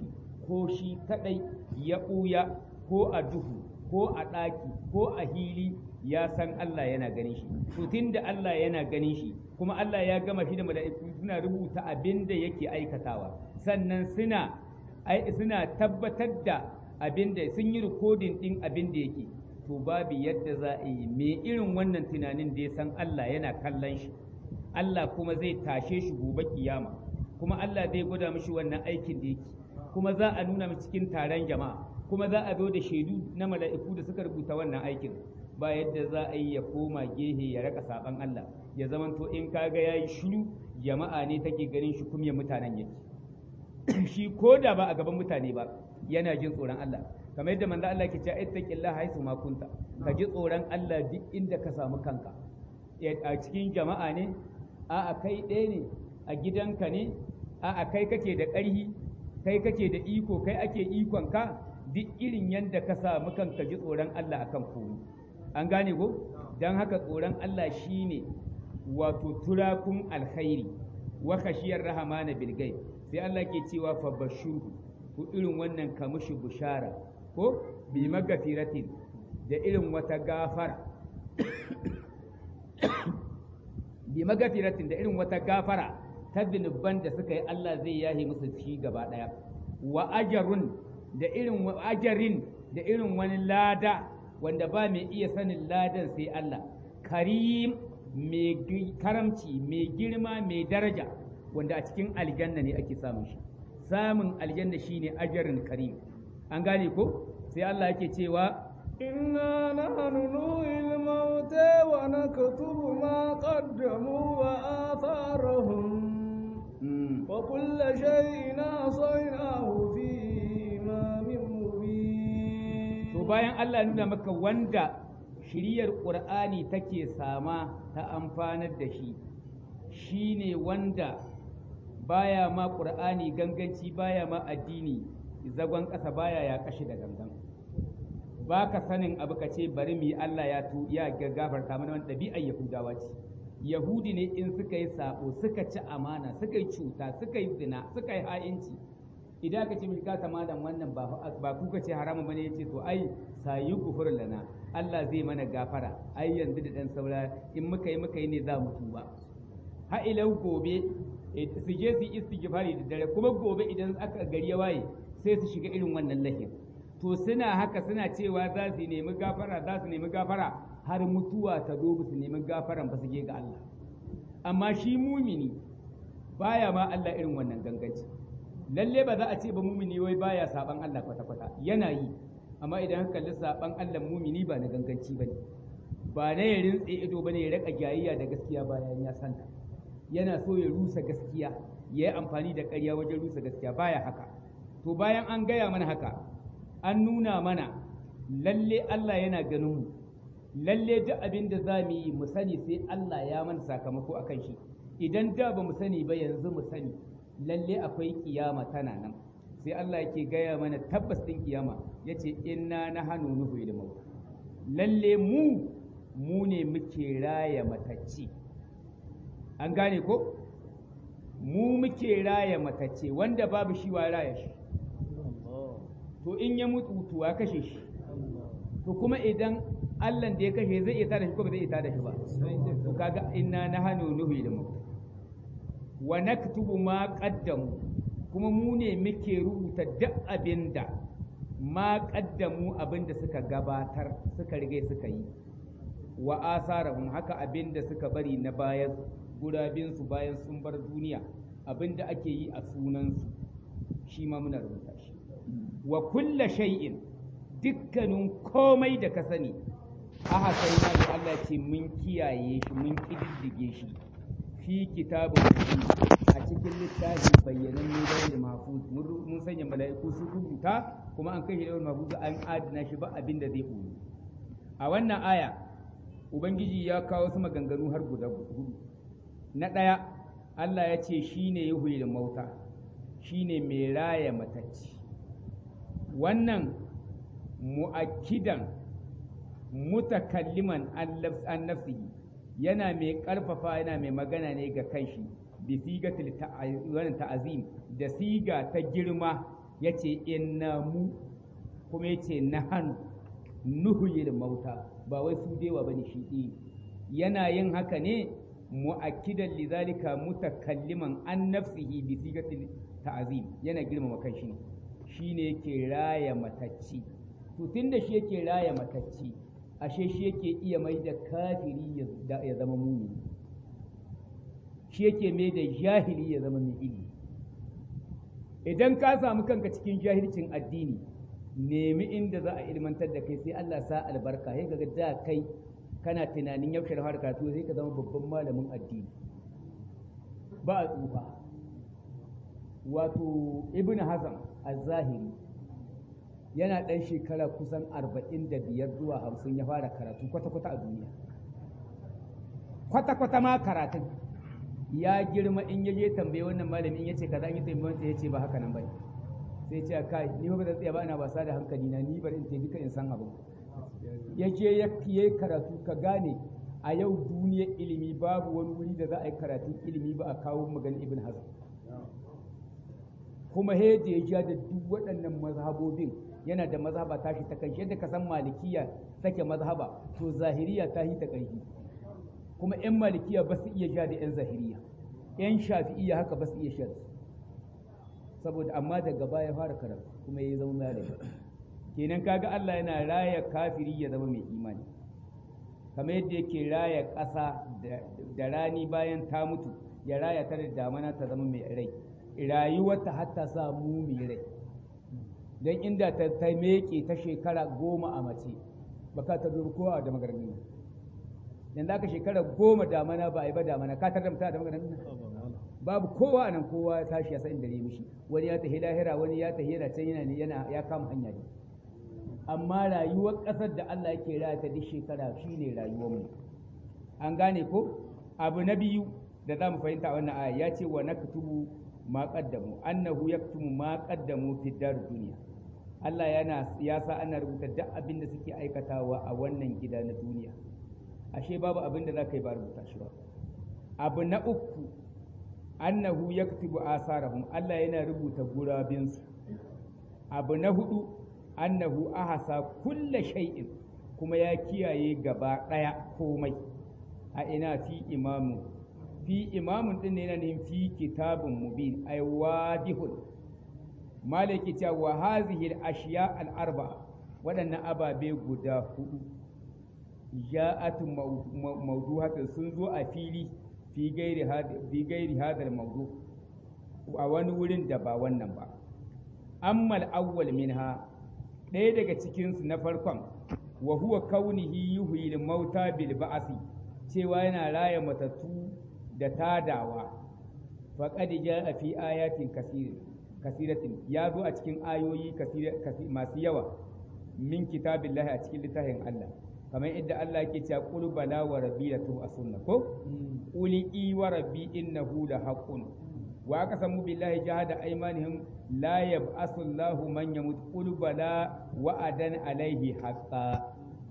Speaker 3: ko shi kadai ya ɓuya ko a duhu ko a ɗaki ko a hili ya san Allah yana ganin shi to tunda Allah yana ganin shi kuma Allah ya gama shi da mala'iku suna rubuta abin da yake aikatawa sannan suna suna tabbatar da abin da sun yi rikodin ɗin abin da yake to babu yadda za a yi me irin wannan tunanin da ya san Allah yana kallon shi Allah kuma zai tashe shi gobe kiyama kuma Allah zai gwada mishi wannan aikin da yake kuma za a nuna mishi cikin taron jama'a kuma za a zo da shaidu na mala'iku da suka rubuta wannan aikin ba yadda za a yi ya koma gehe ya raka saban Allah ya zamanto in kaga yayi shiru jama'a ne take ganin shi kuma mutanen yake shi ko da ba a gaban mutane ba yana jin tsoron Allah kamar yadda manzo Allah ke cewa ittaqillah haisu ma kunta ka ji tsoron Allah duk inda ka samu kanka a cikin jama'a ne a a kai ɗaya ne a gidanka ne a a kai kake da ƙarhi kai kake da iko kai ake ikon ka duk irin yadda ka samu kanka ji tsoron Allah akan komai an gane ko dan haka tsoron Allah shine wato turakun alkhairi wa khashiyar rahmana bil ghaib sai Allah ke cewa fa bashuru ko irin wannan kamushi bushara ko bi magafiratin da irin wata gafara bi magafiratin da irin wata gafara ta zunuban da suka yi Allah zai yahe musu shi gaba daya wa ajarun da irin ajarin da irin wani lada wanda ba mai iya sanin ladan sai Allah karim mai karamci mai girma mai daraja wanda a cikin aljanna ne ake samun shi samun aljanna shine ajarin karim an gane ko sai Allah yake cewa
Speaker 2: إنا نحن نحيي الموتى ونكتب ما قدموا وآثارهم وكل شيء أحصيناه في إمام مبين
Speaker 3: to bayan Allah nuna maka wanda shiriyar Qur'ani take sama ta amfanar da shi shine wanda baya ma Qur'ani ganganci baya ma addini zagon ƙasa baya ya kashi da gangan ba ka sanin abu ka ce bari mu yi Allah ya tu ya gafarta mana wani ɗabi'ar Yahudawa ce Yahudi ne in suka yi sabo suka ci amana suka yi cuta suka yi zina suka yi ha'inci idan ka ce mishi ka malam wannan ba ba kuka ce haramun bane yace to ai sayi gufur lana Allah zai mana gafara ai yanzu da dan saura in muka yi muka yi ne za mu tuba ha ilau gobe su je su istighfari da dare kuma gobe idan aka gari ya waye sai su shiga irin wannan lahin to suna haka suna cewa za su nemi gafara za su nemi gafara har mutuwa ta zo su nemi gafaran ba su je ga Allah amma shi mumini baya ma Allah irin wannan ganganci lalle ba za a ce ba mumini wai baya saban Allah kwata-kwata yana yi amma idan ka kalli saban Allah mumini ba na ganganci bane ba na ya rintse ido bane ya raka jayayya da gaskiya bayan ya santa yana so ya rusa gaskiya ya yi amfani da ƙarya wajen rusa gaskiya baya haka to bayan an gaya mana haka an nuna mana lalle Allah yana ganin mu lalle duk abin da za mu yi mu sani sai Allah ya mana sakamako akan shi idan da ba mu sani ba yanzu mu sani lalle akwai kiyama tana nan sai Allah yake gaya mana tabbas din kiyama yace inna nahanu nuhu ilmu lalle mu mu ne muke raya matacce an gane ko mu muke raya matacce wanda babu shi wa raya shi to in ya mutu to ya kashe shi to kuma idan Allah da ya kashe zai iya tada shi ko ba zai iya tada shi ba to kaga inna nahanu nuhu ilmu wa naktubu ma qaddamu kuma mu ne muke rubuta duk abinda ma qaddamu abinda suka gabatar suka rige suka yi wa asarahum haka abinda suka bari na bayan gurabin su bayan sun bar duniya abinda ake yi a sunansu shi ma muna rubuta shi wa kulla shay'in dukkanin komai da ka sani aka sai na da Allah ce mun kiyaye shi mun kididdige shi fi kitabun a cikin littafi bayyanan ne da mahfuz mun sanya mala'iku su rubuta kuma an kai shi da mahfuz an adana shi ba abin da zai boye a wannan aya ubangiji ya kawo su maganganu har guda hudu na ɗaya Allah ya ce shine yuhyil mauta shine mai raya matacci wannan mu'akkidan mutakalliman an nafsihi yana mai ƙarfafa yana mai magana ne ga kanshi bi sigatil ta'azim da siga ta girma yace inna mu kuma yace nahanu nuhyil mauta ba wai su dewa bane shi ɗi yana yin haka ne mu'akkidan lidhalika mutakalliman an nafsihi bi sigatil ta'zim yana girmama kanshi ne shine yake raya matacci to tunda shi yake raya matacci ashe shi yake iya mai da kafiri ya zama mumini shi yake mai da jahili ya zama mai ilimi idan ka samu kanka cikin jahilcin addini nemi inda za a ilmantar da kai sai Allah sa albarka sai kaga da kai kana tunanin yaushe da fara karatu sai ka zama babban malamin addini ba a tsufa wato ibn hazm az-zahiri yana ɗan shekara kusan arba'in da biyar zuwa hamsin ya fara karatu kwata-kwata a duniya kwata-kwata ma karatun ya girma in ya je tambaye wannan malamin ya ce kaza in yi tambaye ya ce ba haka nan bane sai ce kai ni ba zan tsaya ba ina wasa da hankali na ni bari in ce duka in san abu ya je ya yi karatu ka gane a yau duniyar ilimi babu wani wuri da za a yi karatun ilimi ba a kawo maganin ibn hazm kuma he da ya ja da duk waɗannan mazhabobin yana da mazhaba tashi ta kanshi yadda ka san malikiya take mazhaba to zahiriya ta yi ta kanshi kuma yan malikiya ba su iya ja da yan zahiriya yan shafi'iya haka ba su iya sha saboda amma daga baya fara karatu kuma ya zama malami kenan kaga Allah yana raya kafiri ya zama mai imani kamar yadda yake raya ƙasa da rani bayan ta mutu ya raya ta da damana ta zama mai rai rayuwarta har ta sa mu mai rai don inda ta ta meke ta shekara goma a mace baka ta zuru kowa da magarmi yanzu aka shekara goma damana ba a yi ba damana ka tarramta da magarmi babu kowa nan kowa ya tashi ya san inda ne mishi wani ya tafi lahira wani ya tafi yana can yana yana ya kama hanya ne amma rayuwar ƙasar da Allah yake raya ta duk shekara shine rayuwar mu an gane ko abu na biyu da za mu fahimta wannan aya ya ce wa naktubu ma qaddamu annahu yaktumu ma qaddamu fi dar duniya Allah yana ya sa ana rubuta duk abin da suke aikatawa a wannan gida na duniya ashe babu abin da za ka yi ba rubuta shi ba abu na uku annahu yaktubu asarahum Allah yana rubuta gurabinsu abu na hudu annahu ahasa kulla shay'in kuma ya kiyaye gaba daya komai a ina fi imamu fi imamun din yana ne fi kitabun mubin ay wadihun malaki ta wa hazihi al-ashiya al-arba waɗannan ababe guda hudu ja'atu mawduhatun sun zo a fili fi gairi fi gairi hadal mawdu a wani wurin da ba wannan ba amma al-awwal minha ɗaya daga cikinsu na farkon wa huwa kaunihi yuhyil mauta bil ba'si cewa yana raya matattu da tadawa faqad jaa fi ayatin kasir kasiratin ya zo a cikin ayoyi masu yawa min kitabillahi a cikin littafin Allah kamar idda Allah yake cewa qul bala wa rabbi la sunna ko quli i wa rabbi innahu la haqqun wa aqsamu billahi jahada aymanihim la yab'asu Allahu man yamut qul bala wa'adan alaihi haqqa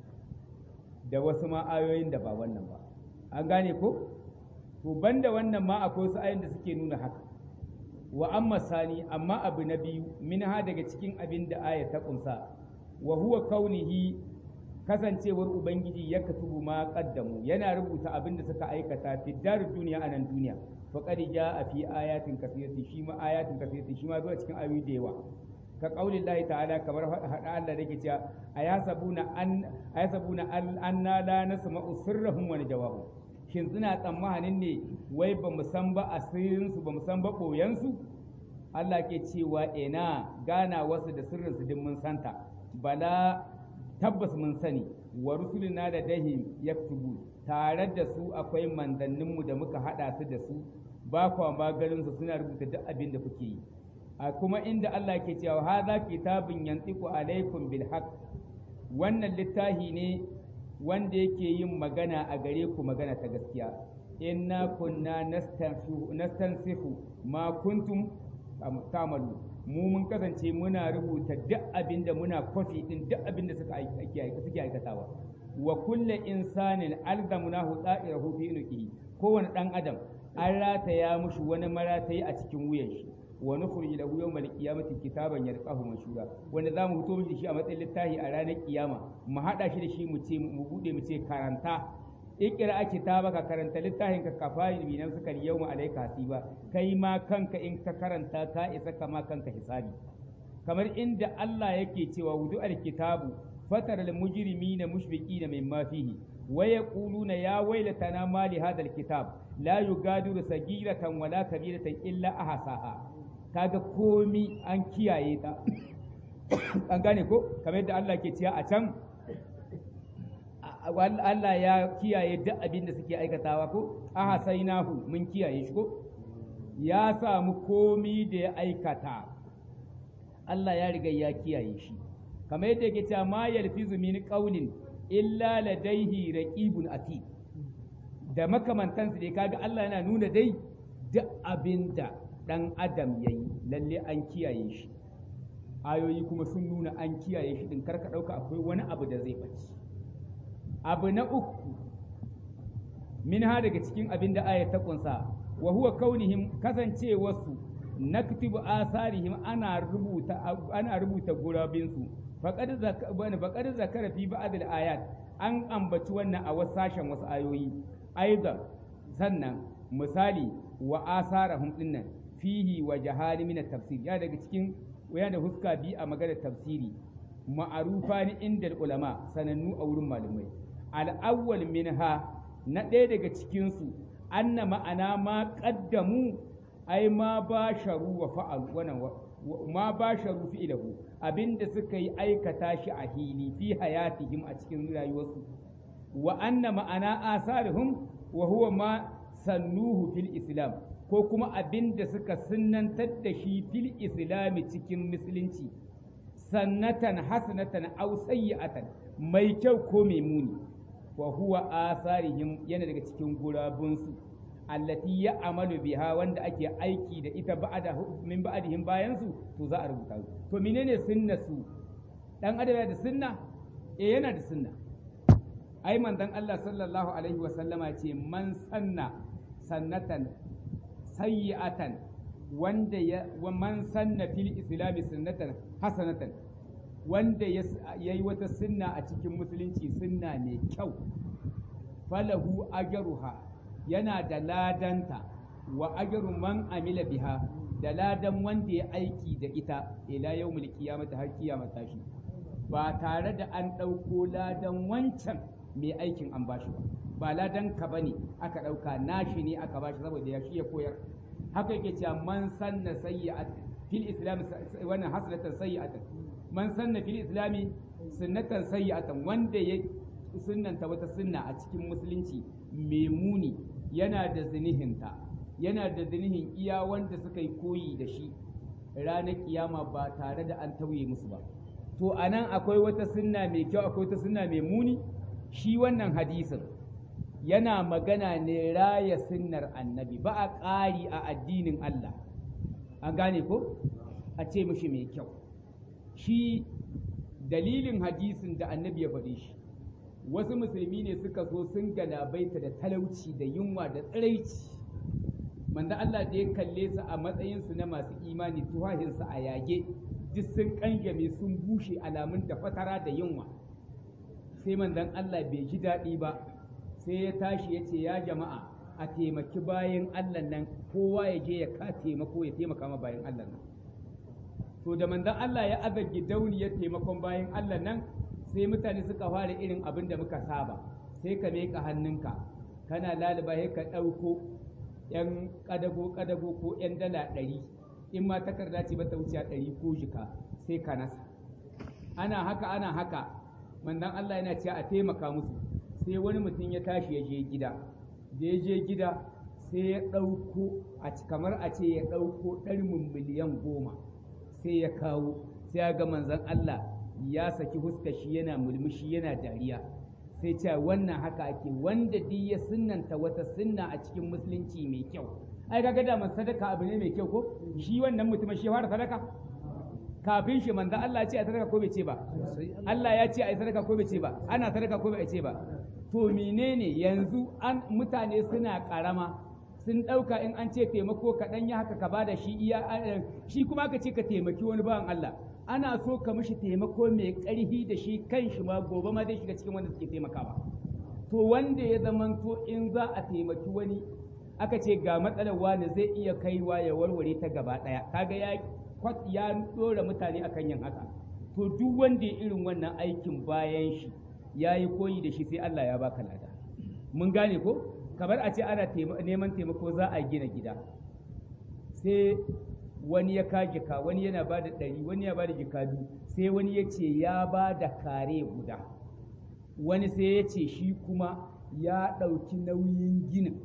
Speaker 3: da wasu ma ayoyin da ba wannan ba an gane ko to banda wannan ma akwai wasu ayoyin da suke nuna haka wa amma sani amma abu na biyu minha daga cikin abin da aya ta kunsa wa huwa kaunihi kasancewar ubangiji ya katubu ma qaddamu yana rubuta abin da suka aikata fi dar duniya anan duniya faqad jaa fi ayatin kathiratin shi ma ayatin kathiratin shi ma zuwa cikin ayoyi da yawa ka qaulin Allah ta'ala kamar hada Allah da ke cewa ayasabuna an ayasabuna anna la nasma'u sirrahum wa jawabahum shin suna tsammanin ne wai ba mu san ba asirinsu ba mu san ba ɓoyensu Allah ke cewa ina gana wasu da sirrinsu din mun santa bala tabbas mun sani wa rusulina da dahi yaktubu tare da su akwai manzanninmu da muka haɗa su da su ba kwa maganinsu suna rubuta duk abin da kuke yi a kuma inda Allah ke cewa hadha kitabun yantiqu alaikum bil haqq wannan littafi ne wanda yake yin magana a gare ku magana ta gaskiya inna kunna nastansihu ma kuntum tamalu mu mun kasance muna rubuta duk abinda muna kwafi din duk abinda suka suke aikatawa wa kulle insanin alzamunahu da'irahu fi unuqihi kowane dan adam an rataya mushi wani maratayi a cikin wuyan shi wa nukhrij lahu yawmal qiyamati kitaban yalqahu manshura wanda zamu fito mishi shi a matsayin littafi a ranar kiyama mu hada shi da shi mu ce mu bude mu ce karanta ikira kitabaka karanta littafin ka kafayi bi nan suka yawma alayka hasiba kai ma kanka in ka karanta ka isa kama kanka hisabi kamar inda Allah yake cewa wudu alkitabu fatar almujrimina mushfiqina mimma fihi wa yaquluna ya waylatana ma li hadha alkitab la yugadiru sagiratan wala kabiratan illa ahsaha kaga komi an kiyaye ta an gane ko kamar yadda Allah ke cewa a can Allah ya kiyaye duk abin da suke aikatawa ko ahasainahu mun kiyaye shi ko ya samu komi da ya aikata Allah ya riga ya kiyaye shi kamar yadda yake cewa ma yalfizu min qawlin illa ladaihi raqibun atid da makamantansu dai kaga Allah yana nuna dai duk abinda dan adam yayi lalle an kiyaye shi ayoyi kuma sun nuna an kiyaye shi din karka dauka akwai wani abu da zai bace abu na uku min ha daga cikin abin da aya ta kunsa wa huwa kaunihim kasancewarsu naktibu asarihim ana rubuta ana rubuta gurabinsu faqad zakara faqad zakara fi ba'd al-ayat an ambaci wannan a wasu sashen wasu ayoyi aidan sannan misali wa asarahum dinnan fihi wa jahali min tafsir ya daga cikin waya da huska bi a maganar tafsiri ma'arufa ni inda ulama sanannu a wurin malamai al-awwal minha na ɗaya daga cikin su anna ma'ana ma qaddamu ai ma basharu wa fa'alu wannan ma basharu fi'lahu abinda suka yi aikata shi a hili fi hayatihim a cikin rayuwarsu wa anna ma'ana asarihum wa huwa ma sannuhu fil islam ko kuma abinda suka sunnantar da shi fil islami cikin musulunci sannatan hasanatan aw sayyi'atan mai kyau ko mai muni wa huwa asarihim yana daga cikin gurabunsu allati ya amalu biha wanda ake aiki da ita ba'da min ba'dihim bayan su to za a rubuta su to menene sunna su dan adam da sunna eh yana da sunna ai manzon Allah sallallahu alaihi wa sallama ce man sanna sannatan sayyi'atan wanda ya wa man sanna fil islami sunnatan hasanatan wanda ya yi wata sunna a cikin musulunci sunna mai kyau falahu ajruha yana da ladanta wa ajru man amila biha da ladan wanda ya aiki da ita ila yawmul qiyamati har kiyama tashi ba tare da an ɗauko ladan wancan mai aikin an bashi ba ba ladan ka bane aka ɗauka nashi ne aka bashi saboda ya shi ya koyar haka yake cewa man sanna sayyi'at fil islam wannan hasanatan sayyi'atan man sanna fil islami sunnatan sayyi'atan wanda ya sunnanta wata sunna a cikin musulunci mai muni yana da zinihinta yana da zinihin iya wanda suka yi koyi da shi ranar kiyama ba tare da an tauye musu ba to anan akwai wata sunna mai kyau akwai wata sunna mai muni shi wannan hadisin yana magana ne raya sunnar annabi ba a ƙari a addinin Allah an gane ko a ce mishi mai kyau shi dalilin hadisin da annabi ya faɗi shi wasu musulmi ne suka so sun galabaita da talauci da yunwa da tsiraici manzo Allah da ya kalle su a matsayinsu na masu imani tuhahinsu a yage duk sun kanjame sun bushe alamun da fatara da yunwa sai manzon Allah bai ji daɗi ba sai ya tashi ya ce ya jama'a a taimaki bayan Allah nan kowa ya je ya ka taimako ya taimaka ma bayan Allah nan to da manzon Allah ya aza gidauniyar taimakon bayan Allah nan sai mutane suka fara irin abin da muka saba sai ka miƙa hannunka kana laluba sai ka ɗauko yan ƙadago ƙadago ko yan dala ɗari in ma takarda ce bata wuce ɗari ko jika sai ka nasa ana haka ana haka manzon Allah yana cewa a taimaka musu sai wani mutum ya tashi ya je gida da ya je gida sai ya ɗauko a kamar a ce ya ɗauko ɗarmin miliyan goma sai ya kawo sai ya ga manzon Allah ya saki huska shi yana mulmushi yana dariya sai ce wannan haka ake wanda duk ya sunnanta wata sunna a cikin musulunci mai kyau ai kaga da man sadaka abu ne mai kyau ko shi wannan mutumin shi fara sadaka kafin shi manzo Allah ya ce a sadaka ko bai ce ba Allah ya ce a sadaka ko bai ce ba ana sadaka ko bai ce ba to menene yanzu an mutane suna karama sun ɗauka in an ce taimako kaɗan ya haka ka bada shi iya shi kuma ka ce ka taimaki wani bawan Allah ana so ka mishi taimako mai ƙarfi da shi kan shi ma gobe ma zai shiga cikin wanda suke taimakawa to wanda ya zamanto in za a taimaki wani aka ce ga matsalar wani zai iya kaiwa ya warware ta gaba ɗaya kaga ya ya ɗora mutane akan yin haka to duk wanda ya irin wannan aikin bayan shi ya yi koyi da shi sai Allah ya baka lada mun gane ko kamar a ce ana neman taimako za a gina gida sai wani ya ka jika wani yana ba da ɗari wani ya ba da jika biyu sai wani ya ce ya ba da kare guda wani sai ya ce shi kuma ya ɗauki nauyin ginin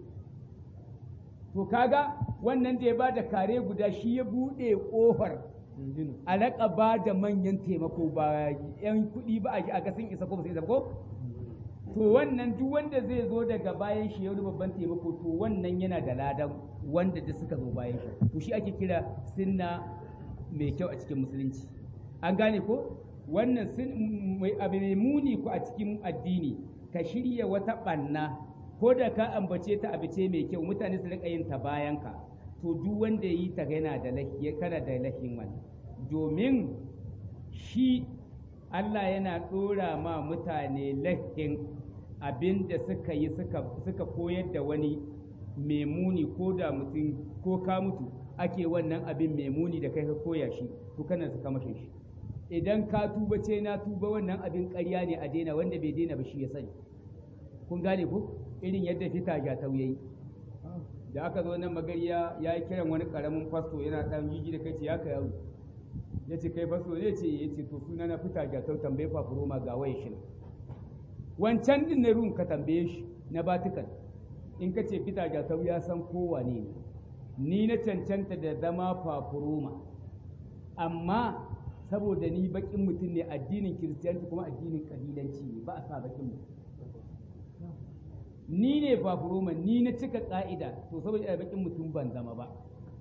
Speaker 3: to kaga wannan da ya ba da kare guda shi ya buɗe ƙofar a laƙa ba da manyan taimako ba yan kuɗi ba a ga sun isa ko ba su isa ko to wannan duk wanda zai zo daga bayan shi ya babban taimako to wannan yana da ladan wanda da suka zo bayan shi to shi ake kira sunna mai kyau a cikin musulunci an gane ko wannan abu mai muni ko a cikin addini ka shirya wata ɓanna ko da ka ambace ta abu ce mai kyau mutane su rika yin ta bayan ka to duk wanda ya yi ta yana da lafiya kana da lafiyin wannan domin shi Allah yana ɗora ma mutane lahin abin da suka yi suka koyar da wani mai muni ko da mutum ko ka mutu ake wannan abin mai muni da kai ka koya shi to kana suka mashin shi idan ka tuba ce na tuba wannan abin ƙarya ne a daina wanda bai daina ba shi ya sani kun gane ko irin yadda fita ga tauyayi da aka zo nan magariya ya yi kiran wani karamin fasto yana ɗan jiji da kai ce ya ka yaro ya ce kai fasto ne ce ya ce to suna na fita ga tau tambaye fafuroma ga waye shi wancan din na ruwan ka tambaye shi na batukan in ka ce fita ga tau ya san kowa ne ni na cancanta da zama fafuroma amma saboda ni bakin mutum ne addinin kiristiyanci kuma addinin kabilanci ne ba a sa bakin mutum ni ne fafuroma ni na cika ka'ida to saboda ina bakin mutum ban zama ba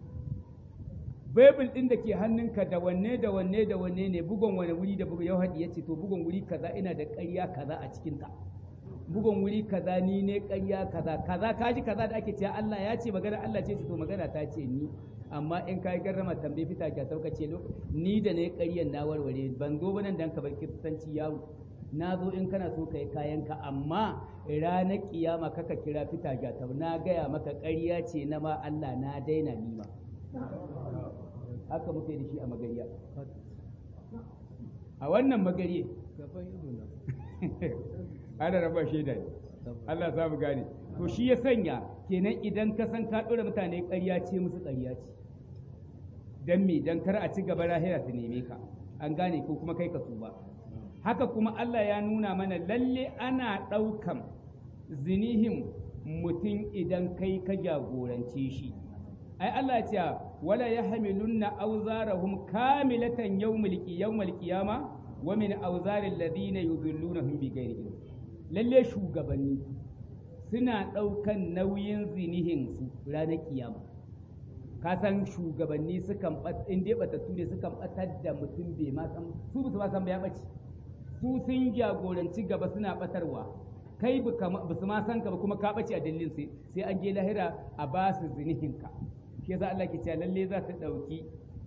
Speaker 3: Bible ɗin da ke hannunka da wanne da wanne da wanne ne bugon wani wuri da bugun yau ya ce to bugon wuri kaza ina da ƙarya kaza a cikinta bugon wuri kaza ni ne ƙarya kaza kaza kaji kaza da ake cewa Allah ya ce magana Allah ce to magana ta ce ni amma in ka yi garrama tambaye fita ka sauka ce ni da ne ƙaryan na warware ban zo ba nan dan ka bar kiristanci yawo na zo in kana so ka yi kayanka amma ranar kiyama kaka kira fita gatau na gaya maka ƙarya ce na ma Allah na daina nima haka muka yi da shi a magariya a wannan magariye ana raba shaida ne Allah za mu gane to shi ya sanya kenan idan ka san ka ɗora mutane ƙarya ce musu ƙarya ce don me don kar a ci gaba lahira su neme ka an gane ko kuma kai ka tuba haka kuma Allah ya nuna mana lalle ana ɗaukan zinihin mutum idan kai ka jagorance shi ai Allah ce wala yahmilunna awzarahum kamilatan yawmal yawmal qiyama wa min awzaril ladina yudhillunahum bighairi ilm lalle shugabanni suna ɗaukan nauyin zinihin su ranar kiyama ka san shugabanni sukan in dai batattu ne sukan batar da mutum bai ma san su ba san ba ya bace su sun jagoranci gaba suna batarwa kai ba su ma san ka ba kuma ka bace a dalilin sai sai an je lahira a ba su zinihin ka shi yasa Allah ke cewa lalle za ta dauki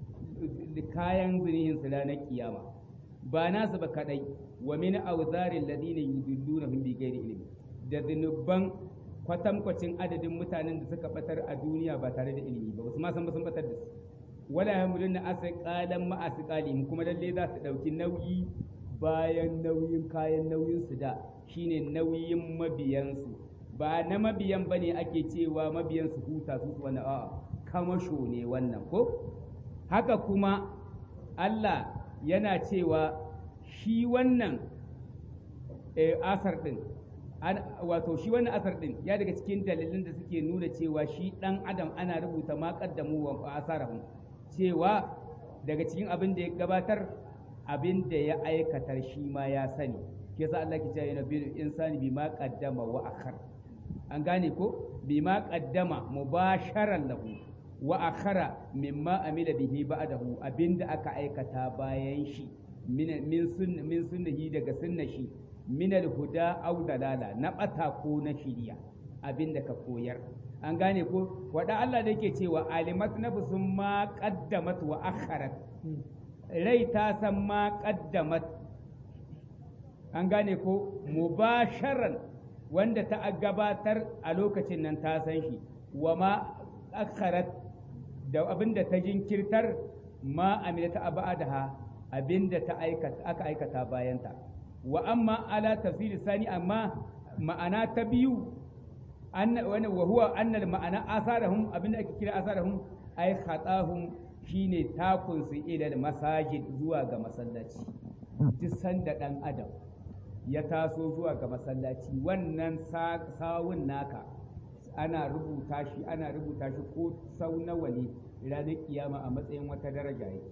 Speaker 3: kayan zinihin su ranar kiyama ba nasu ba kadai wa min awzaril ladina yudilluna bi ghairi ilmi da zinuban kwatankwacin adadin mutanen da suka batar a duniya ba tare da ilimi ba su ma san ba sun batar da su wala yamuluna asqalan ma asqalihim kuma lalle za su dauki nauyi bayan nauyin kayan nauyin su da shine nauyin mabiyansu ba na mabiyan bane ake cewa mabiyan su huta su wannan a'a kamasho ne wannan ko haka kuma Allah yana cewa shi wannan asar din wato shi wannan asar din ya daga cikin dalilin da suke nuna cewa shi dan adam ana rubuta ma qaddamu wa asarahum cewa daga cikin abin da ya gabatar abin da ya aikatar shi ma ya sani ke sa Allah ke cewa yana bil insani bima qaddama wa akhar an gane ko bima qaddama mubasharan lahu wa akhara mimma amila bihi ba'dahu abinda aka aikata bayan shi min min sunna min sunnahi daga sunna shi min al-huda aw dalala na bata ko na shiriya abinda ka koyar an gane ko wada Allah da yake cewa alimat nafsun ma qaddamat wa akharat rai ta san ma qaddamat an gane ko mubasharan wanda ta gabatar a lokacin nan ta san shi wa ma akharat da abinda ta jinkirtar ma amilata abadaha abinda ta aikata aka aikata bayanta wa amma ala tafsir sani amma ma'ana ta biyu anna wa huwa anna ma'ana asarahum abinda ake kira asarahum ay khatahum shine takun su ila masajid zuwa ga masallaci duk sanda dan adam ya taso zuwa ga masallaci wannan sawun naka ana rubuta shi ana rubuta shi ko sau nawa ne ranar kiyama a matsayin wata daraja yake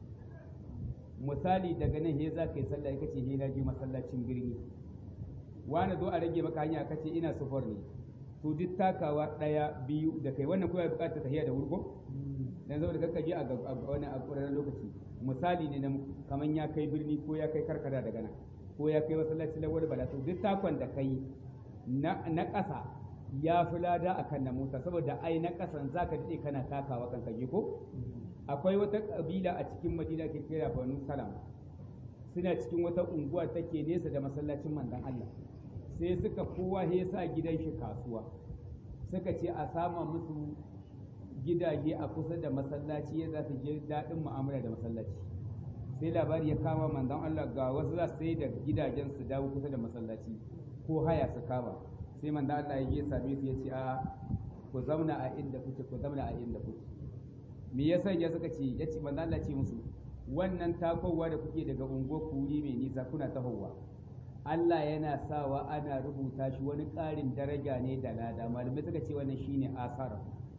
Speaker 3: misali daga nan he za ka yi sallah kace he na je masallacin birni wani zo a rage maka hanya kace ina sufar ne to duk takawa ɗaya biyu da kai wannan kuma bukatar tahiya da wurgo dan saboda kakka je a wani a ƙwararren lokaci misali ne na kaman ya kai birni ko ya kai karkara daga nan ko ya kai masallaci na wani bala to duk takon da kai na ƙasa ya fi lada akan na mota saboda ai na ƙasan zaka daɗe kana takawa kan kaje ko akwai wata ƙabila a cikin madina ke kira banu salam suna cikin wata unguwa take nesa da masallacin manzon Allah sai suka kowa ya sa gidan shi kasuwa suka ce a sama musu gidaje a kusa da masallaci ya za su je daɗin mu'amala da masallaci sai labari ya kama manzon Allah ga wasu za su sai da gidajen su dawo kusa da masallaci ko haya su kama sai manzon Allah ya je same su ya ce a ku zauna a inda kuke ku zauna a inda kuke me yasa ya suka ce ya ce manzon Allah ce musu wannan takowa da kuke daga unguwar kuri mai nisa kuna tahowa Allah yana sawa ana rubuta shi wani ƙarin daraja ne da lada malamai suka ce wannan shine asara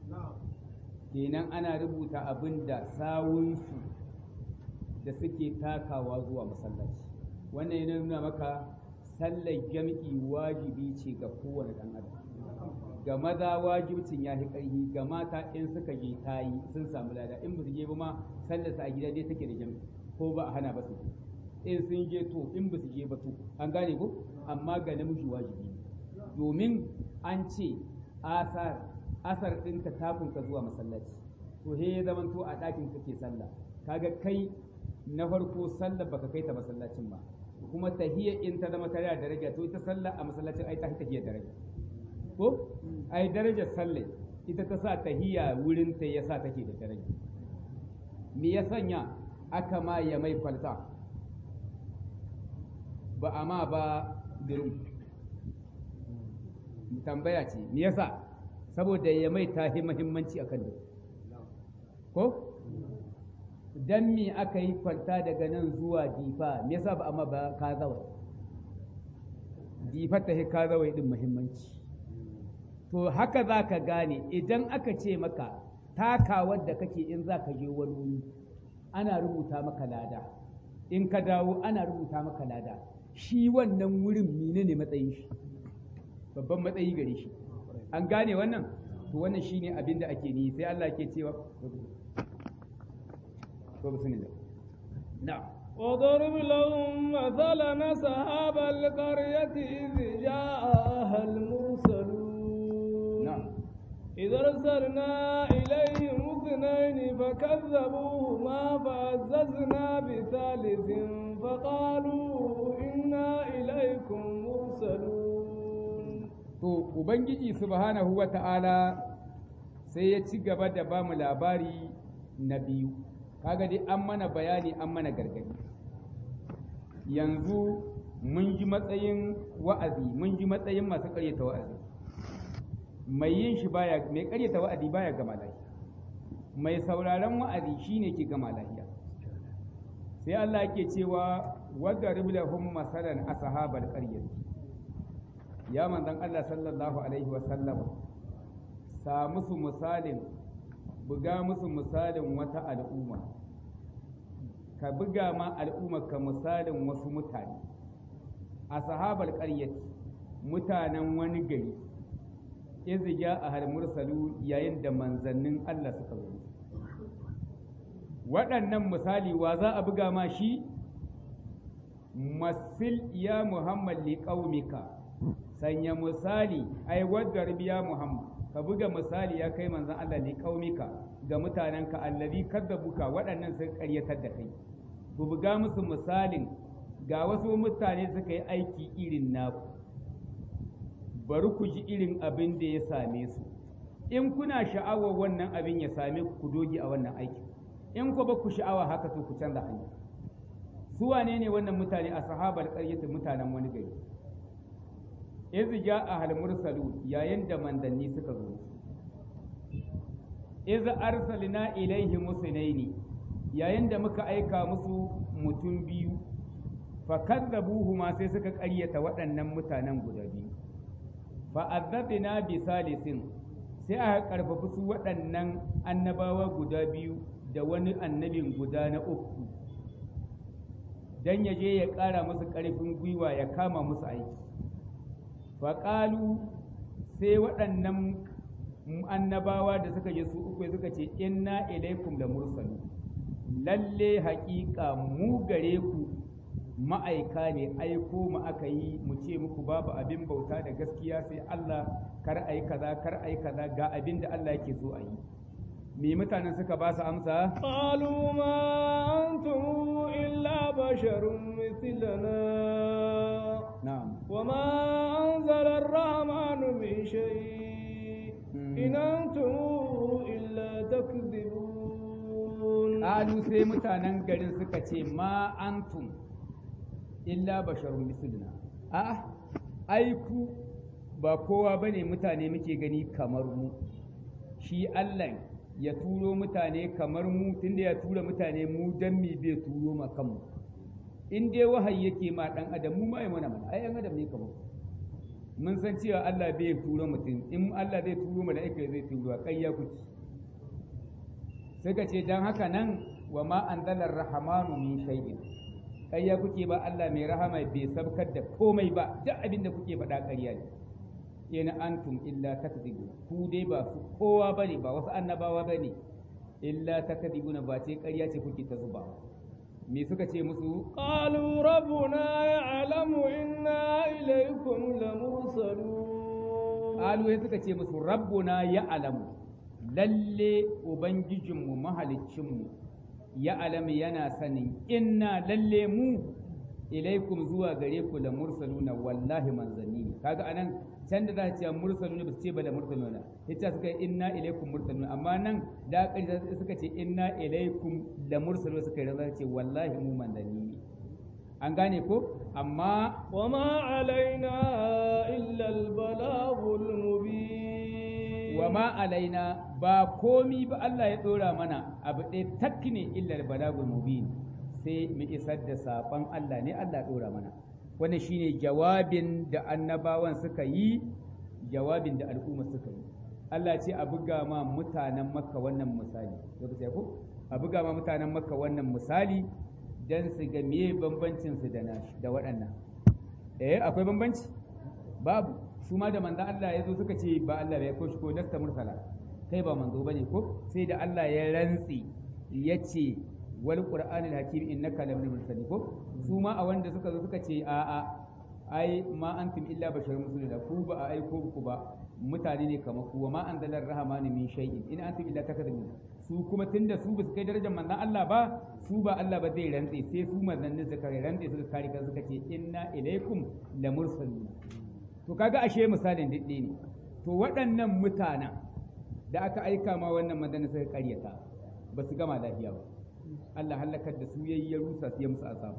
Speaker 3: kenan ana rubuta abin da sawunsu da suke takawa zuwa masallaci wannan yana nuna maka sallar jam'i wajibi ce ga kowane ɗan adam ga maza wajibcin ya fi ƙarfi ga mata in suka je ta yi sun samu lada in ba su je ba ma sallarsa a gida dai take da jam'i ko ba a hana ba su in sun je to in ba su je ba to an gane ko amma ga namiji wajibi domin an ce asar asar ɗinka takunka zuwa masallaci to he ya zaman to a ɗakin kake sallah kaga kai na farko sallah baka kai ta masallacin ba kuma tahiyya in ta zama tare da daraja to ita sallah a masallacin ai ta tahiyya daraja ko ai darajar sallah ita ta sa tahiyya wurin ta yasa take da daraja me ya sanya aka ma ya mai kwalta ba a ma ba birin tambaya ce me yasa saboda ya mai tahi mahimmanci akan da ko dan me aka yi kwalta daga nan zuwa difa me yasa ba amma ba ka zawai difa ta ka zawai din muhimmanci to haka za ka gane idan aka ce maka takawar da kake in za ka je wani wuri ana rubuta maka lada in ka dawo ana rubuta maka lada shi wannan wurin mine ne matsayin shi babban matsayi gare shi an gane wannan to wannan shine abin da ake ni sai Allah ke cewa ko bismillah na'am
Speaker 2: وضرب لهم مثلا أصحاب القرية إذ جاءها المرسلون
Speaker 3: نعم
Speaker 2: إذ أرسلنا إليهم اثنين فكذبوهما فعززنا بثالث فقالوا إنا إليكم مرسلون
Speaker 3: to ubangiji subhanahu wa ta'ala sai ya ci gaba da ba mu labari na biyu kaga dai an mana bayani an mana gargadi yanzu mun ji matsayin wa'azi mun ji matsayin masu ƙaryata wa'azi mai yin shi baya mai ƙaryata wa'azi baya gama lafiya mai sauraron wa'azi shine ke gama lafiya sai Allah yake cewa wadda riblahum masalan ashabal qaryati ya manzon Allah sallallahu alaihi wa sallam sa musu misalin buga musu misalin wata al'umma ka buga ma al'umma ka misalin wasu mutane ashabal qaryati mutanen wani gari izi ja a mursalu yayin da manzannin Allah suka zo waɗannan misali wa za a buga ma shi masil ya muhammad li qaumika sanya misali ai wadda ya muhammad ka buga misali ya kai manzon Allah ne kaumika ga mutanenka allazi kadzabuka waɗannan sun ƙaryatar da kai ku buga musu misalin ga wasu mutane suka yi aiki irin naku bari ku ji irin abin da ya same su in kuna sha'awar wannan abin ya same ku ku dogi a wannan aiki in ku ba ku sha'awa haka to ku canza hanya su wane ne wannan mutane a sahabar ƙaryatin mutanen wani gari iz ja'a hal mursalun yayin da mandanni suka zo iz arsalna ilaihi musnaini yayin da muka aika musu mutum biyu fa kadzabuhuma sai suka ƙaryata waɗannan mutanen guda biyu fa azzabna bi salisin sai aka karfafi su waɗannan annabawa guda biyu da wani annabin guda na uku dan ya je ya ƙara musu ƙarfin gwiwa ya kama musu aiki faƙalu sai waɗannan annabawa da suka je su uku suka ce inna ilaikum da mursalu lalle haƙiƙa mu gare ku ma'aika ne aiko mu aka yi mu ce muku babu abin bauta da gaskiya sai Allah kar ai kaza kar ai kaza ga abin da Allah yake so a yi me mutanen suka ba su amsa
Speaker 2: قالوا ما أنتم إلا بشر مثلنا
Speaker 3: na'am
Speaker 2: وما أنزل الرحمن من شيء إن أنتم إلا تكذبون
Speaker 3: Alu sai mutanen garin suka ce ma antum illa basharun misluna a ai ku ba kowa bane mutane muke gani kamar mu shi Allah ya turo mutane kamar mu tunda ya tura mutane mu dan mi bai turo ma kanmu in dai wahayi yake ma dan adam mu ma yi mana mana ai yan adam ne kamar mun san cewa Allah bai turo mutum in Allah zai turo mala'ika zai turo kai ya kuci suka ce don haka nan wa ma an dalar rahamanu min shay'in ƙarya kuke ba Allah mai rahama bai sabkar da komai ba duk abin da kuke faɗa ƙarya ne in antum illa takdibu ku dai ba su kowa bane ba wasu annabawa bane illa takdibuna ba ce ƙarya ce kuke ta zubawa me suka ce musu
Speaker 2: قالوا ربنا يعلم إنا إليكم لمرسلون
Speaker 3: qalu sai suka ce musu rabbuna ya alamu lalle ubangijinmu mahaliccinmu ya alamu yana sanin inna lalle mu ilaikum zuwa gare ku la mursaluna wallahi manzanni ne kaga anan can da za ta ce mursaluna ba su ce ba da mursaluna ita suka yi inna ilaikum mursaluna amma nan da ƙarshe suka ce inna ilaikum la mursaluna suka yi za ce wallahi mu manzanni ne an gane ko amma
Speaker 2: وما علينا إلا البلاغ المبين
Speaker 3: wa ma alaina ba komi ba Allah ya dora mana abu ɗaya tak ne illar balagul mubin sai mu isar da saƙon Allah ne Allah ya dora mana wannan shine jawabin da annabawan suka yi jawabin da al'umma suka yi Allah ce a buga ma mutanen makka wannan misali lokaci ko a buga ma mutanen makka wannan misali dan su ga me bambancin su da nashi da waɗannan eh akwai bambanci babu su ma da manzo Allah ya zo suka ce ba Allah ya ko shi ko nasta mursala kai ba manzo bane ko sai da Allah ya rantsi ya ce wal qur'anil hakim innaka laminal mursalin ko su ma a wanda suka zo suka ce a a ai ma antum illa basharun musulun ku ba a aiko ku ba mutane ne kamar ku wa ma anzalar rahmani min shay'in in antum illa takadibun su kuma tunda su basu kai darajar manzon Allah ba su ba Allah ba zai rantse sai su manzannin suka rantse suka kare kan suka ce inna ilaikum lamursalun to kaga ashe misalin diddi ne to waɗannan mutanen da aka aika ma wannan manzannin suka karyata ba su gama lafiya ba Allah halakar da su yayi ya rusa su ya musu azaba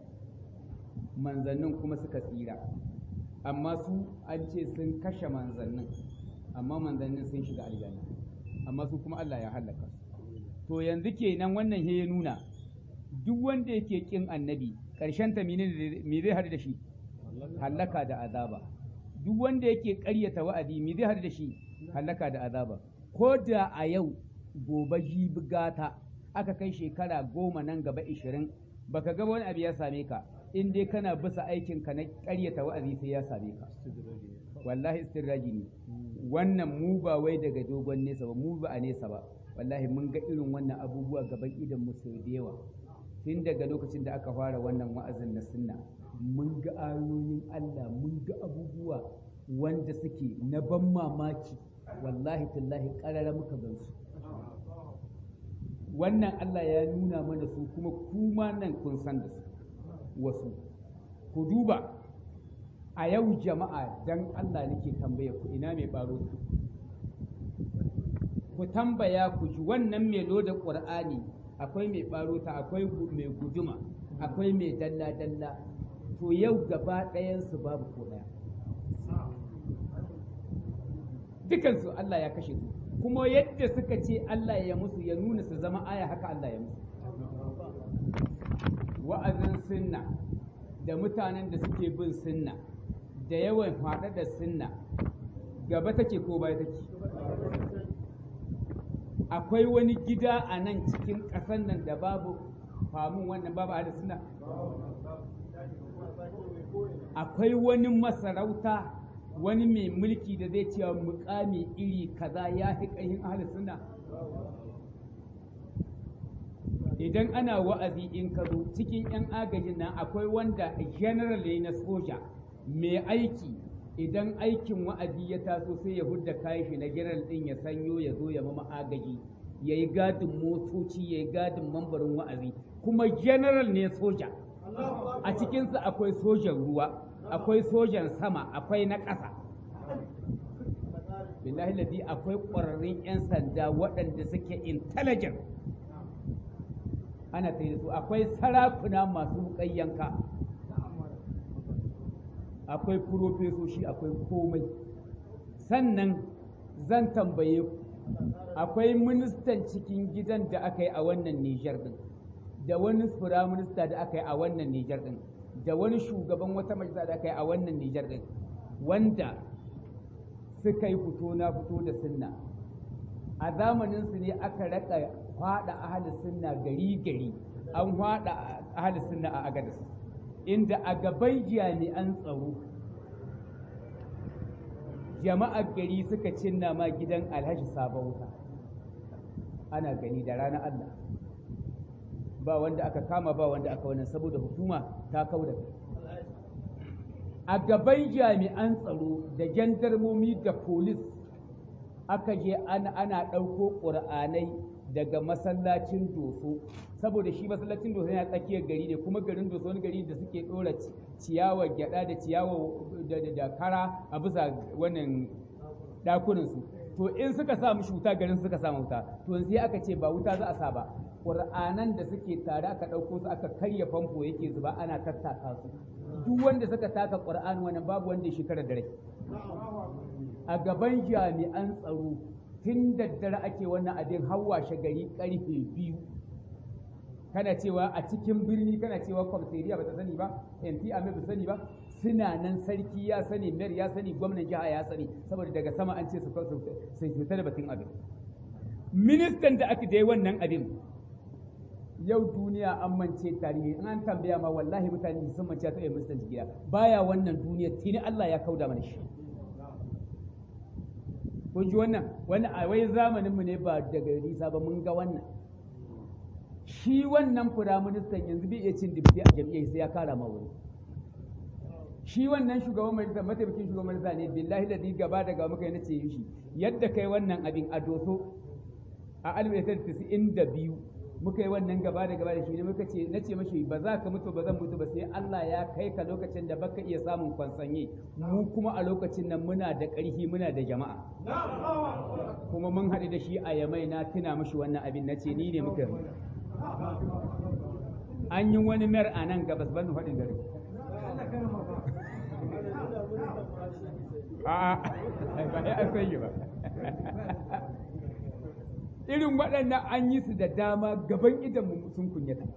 Speaker 3: manzannin kuma suka tsira amma su an ce sun kashe manzannin amma manzannin sun shiga aljanna amma su kuma Allah ya halaka su to yanzu kenan wannan he ya nuna duk wanda yake kin annabi ƙarshen ta me zai haɗu da shi halaka da azaba duk wanda yake ƙaryata wa'adi me zai haɗu da shi halaka da azaba ko da a yau gobe jibi gata aka kai shekara goma nan gaba ishirin baka ga wani abu ya same ka in dai kana bisa aikin ka na ƙaryata wa'azi sai ya same ka wallahi istirraji ne wannan mu ba wai daga dogon nesa ba mu ba a nesa ba wallahi mun ga irin wannan abubuwa gaban idan mu sau da yawa tun daga lokacin da aka fara wannan wa'azin na sunna mun ga ayoyin Allah mun ga abubuwa wanda suke na ban mamaki wallahi tallahi ƙarara muka gansu wannan Allah ya nuna mana su kuma kuma nan kun san da su wasu ku duba a yau jama'a dan Allah nake tambaya ku ina mai ɓaro ku tambaya ku ji wannan mai loda ƙur'ani akwai mai ɓaro ta akwai mai guduma akwai mai dalla-dalla to yau gaba ɗayansu babu ko ɗaya dukansu Allah ya kashe su kuma yadda suka ce Allah ya musu ya nuna su zama aya haka Allah ya musu wa'azin sunna da mutanen da suke bin sunna da yawan faɗa da sunna gaba take ko baya take akwai wani gida a nan cikin ƙasar nan da babu famun wannan babu ahli sunna akwai wani masarauta wani mai mulki da zai cewa mukami iri kaza ya fi ƙarfin ahli sunna idan ana wa'azi in ka zo cikin 'yan agajin nan akwai wanda general ne na soja mai aiki idan aikin wa'azi ya taso sai ya hudda kayan shi na general din ya sanyo ya zo ya mama agaji ya yi gadin motoci ya yi gadin mambarin wa'azi kuma general ne soja a cikinsa akwai sojan ruwa akwai sojan sama akwai na ƙasa billahi ladi akwai ƙwararrun 'yan sanda waɗanda suke intelligent ana ta da su akwai sarakuna masu yanka akwai furofesoshi akwai komai sannan zan tambaye ku akwai ministan cikin gidan da aka yi a wannan Nijar din da wani firaminista da aka yi a wannan Nijar din da wani shugaban wata majalisa da aka yi a wannan Nijar din wanda suka yi fito na fito da sunna a zamaninsu ne aka raka fada ahli sunna gari gari an fada ahli sunna a agadis inda a gaban jami'an tsaro jama'ar gari suka cinna ma gidan alhaji sabon wuta ana gani da ranar Allah ba wanda aka kama ba wanda aka wannan saboda hukuma ta kauda a gaban jami'an tsaro da jandarmomi da polis aka je ana ana ɗauko ƙur'anai daga masallacin doso saboda shi masallacin doso yana tsakiyar gari ne kuma garin doso wani gari da suke ɗora ciyawa gyaɗa da ciyawa da kara a bisa wannan ɗakunansu to in suka sa mishi wuta garin suka sa wuta to sai aka ce ba wuta za a sa ba ƙur'anan da suke tare aka ɗauko su aka karya famfo yake zuba ana tattaka su duk wanda suka taka ƙur'ani wannan babu wanda ya shekara da rai a gaban jami'an tsaro tun daddare ake wannan abin hawa gari karfe biyu kana cewa a cikin birni kana cewa kwamsariya ba ta sani ba mp ame ba sani ba suna nan sarki ya sani mayor ya sani gwamnan jiha ya sani saboda daga sama an ce su fita da batun abin ministan da aka je wannan abin yau duniya an mance tarihi in an tambaya ma wallahi mutane sun mance ta ministan jigiya baya wannan duniya tuni Allah ya kauda mana shi kun ji wannan wani a wai zamaninmu ne ba daga nisa ba mun ga wannan shi wannan firaministan yanzu bai iya cin dibiti a jam'iyyar sai ya kara ma wuri shi wannan shugaban majalisa mataimakin shugaban majalisa ne billahi da gaba daga muka yi na ce shi yadda kai wannan abin a doso a alif da biyu muka yi wannan gaba da gaba da shi ne muka ce na ce mashi ba za ka mutu ba zan mutu ba sai Allah ya kai ka lokacin da baka iya samun kwansanye mu kuma a lokacin nan muna da ƙarfi muna da jama'a kuma mun haɗu da shi a yamai na tuna mashi wannan abin na ce ni ne muka yi an yi wani mayar a nan gabas ban faɗin gari a'a ba ya an sanyi ba irin waɗannan an yi su da dama gaban idan mu sun kunyata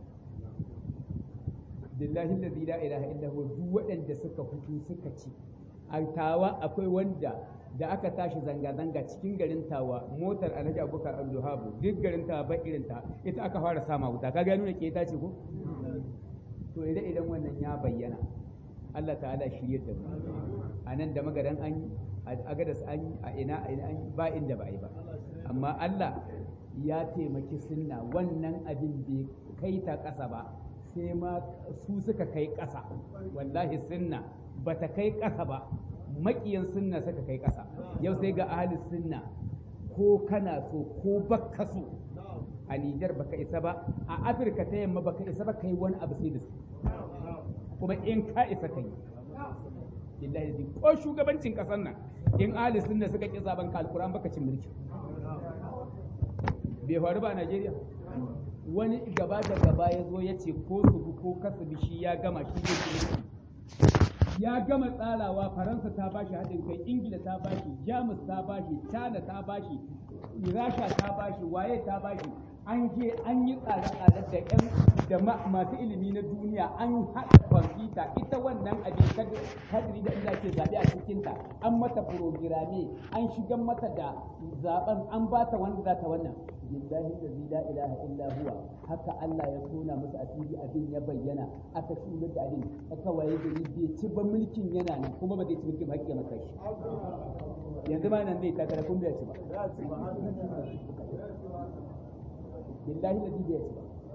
Speaker 3: billahi allazi la ilaha illa huwa duk waɗanda suka fito suka ci a tawa akwai wanda da aka tashi zanga-zanga cikin garin tawa motar alhaji abubakar abdulhabu duk garin tawa ba irin ta ita aka fara sama wuta ka gano da ke ta ce ko to idan idan wannan ya bayyana Allah ta'ala shirye da mu a nan da magadan an yi a gadas an yi a ina a ina an yi ba inda ba a yi ba amma Allah ya taimaki sunna wannan abin bai kai ta ƙasa ba sai ma su suka kai ƙasa wallahi sunna ba ta kai ƙasa ba maƙiyan sunna suka kai ƙasa yau sai ga ahalin sunna ko kana so ko bakka so a Nijar baka isa ba a Afirka ta yamma baka isa ba kai wani abu sai da su kuma in ka isa kai billahi ko shugabancin ƙasar nan in ahalin sunna suka ƙi zaben ka alƙur'an baka cin mulki bai faru ba a Najeriya wani gaba da gaba ya zo ya ce ko su bi ko kasu bi shi ya gama shi zai ci ya gama tsarawa faransa ta bashi haɗin kai ingila ta bashi jamus ta bashi china ta bashi rasha ta bashi waye ta bashi an je an yi tsare-tsare da yan da masu ilimi na duniya an haɗa kwamfuta ita wannan abin kadiri da inda ke zaɓe a cikinta an mata programe an shigar mata da zaɓen an ba ta wanda za ta wannan billahi da la ilaha illa huwa haka Allah ya tona musu asiri abin ya bayyana aka tsira da abin aka waye gari bai ci ba mulkin yana nan kuma ba zai ci mulkin hakki maka shi yanzu ma nan zai takara kun bai ci ba billahi da bai ci ba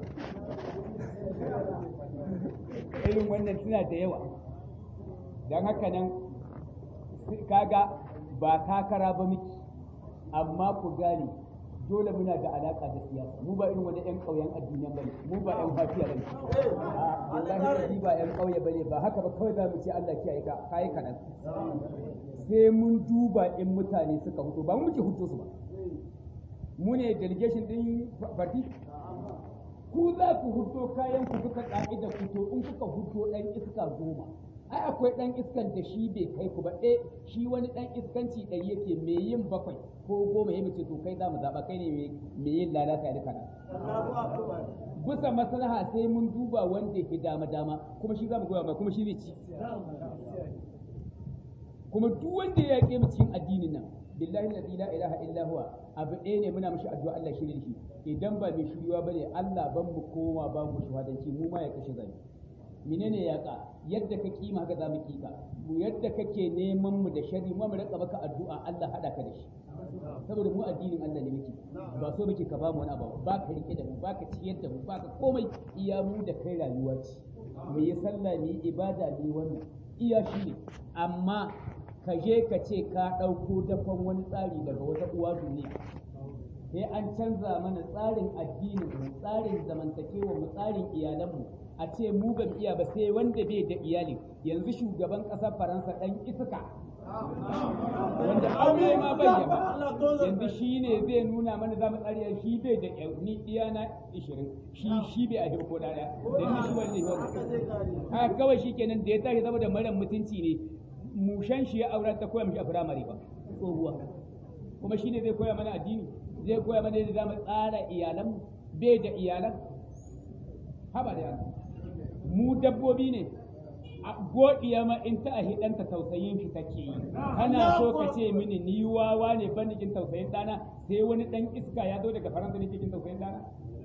Speaker 3: irin wannan suna da yawa don haka nan kaga ba takara ba miki amma ku gane dole muna da alaka da siyasa mu ba irin wani yan ƙauyen addinan bane mu ba yan fafiya bane a wallahi ba yan ƙauye bane ba haka ba kawai za mu ce Allah kiyaye ka kai kadan sai mun duba in mutane suka huto ba mu muke huto su ba mu ne delegation din party ku za ku huto kayan ku duka ka'ida fito in kuka huto dan iska goma ai akwai dan iskan da shi bai kai ku ba eh shi wani dan iskanci ɗari yake me yin bakwai ko goma ya mace to kai za mu zaɓa kai ne me yin lalata ya duka bisa maslaha sai mun duba wanda yake dama dama kuma shi za mu goya ba kuma shi zai ci kuma duk wanda ya yaƙe mu cikin addinin nan billahi la ilaha illa huwa abu ɗaya ne muna mishi addu'a Allah shirye shi idan ba mai shiryuwa bane Allah ban mu koma ba mu shuhadanci mu ma ya kashe zani menene yaƙa yadda ka kima haka za mu kika mu yadda kake neman mu da shari mu mu rika maka addu'a Allah hada ka da shi saboda mu addinin Allah ne muke ba so muke ka ba mu wani abu ba ka rike da mu ba ka ciyar da mu ba ka komai iya mu da kai rayuwa ce mu yi sallah mu yi ibada mu yi wannan iya shi ne amma ka je ka ce ka ɗauko dafan wani tsari daga wata uwa duniya sai an canza mana tsarin addinin mu tsarin zamantakewa mu tsarin iyalanmu a ce mu ba iya ba sai wanda bai da iyali yanzu shugaban ƙasar faransa ɗan iska wanda aure ma bai ba yanzu shi ne zai nuna mana zamu tsariya shi bai da ni iya na ishirin shi shi bai a ko daya da ni shi wanda ya haka kawai shi kenan da ya tashi saboda mara mutunci ne mushan shi ya aura ta koya mishi a firamare ba tsohuwa kuma shi ne zai koya mana addini zai koya mana yadda zamu tsara iyalan bai da iyalan haba da mu dabbobi ne a godiya ma in ta ahi ɗanta tausayin shi take yi kana so ka ce mini ni wawa ne ban jikin tausayin ɗana sai wani ɗan iska ya zo daga faransa ne cikin tausayin ɗana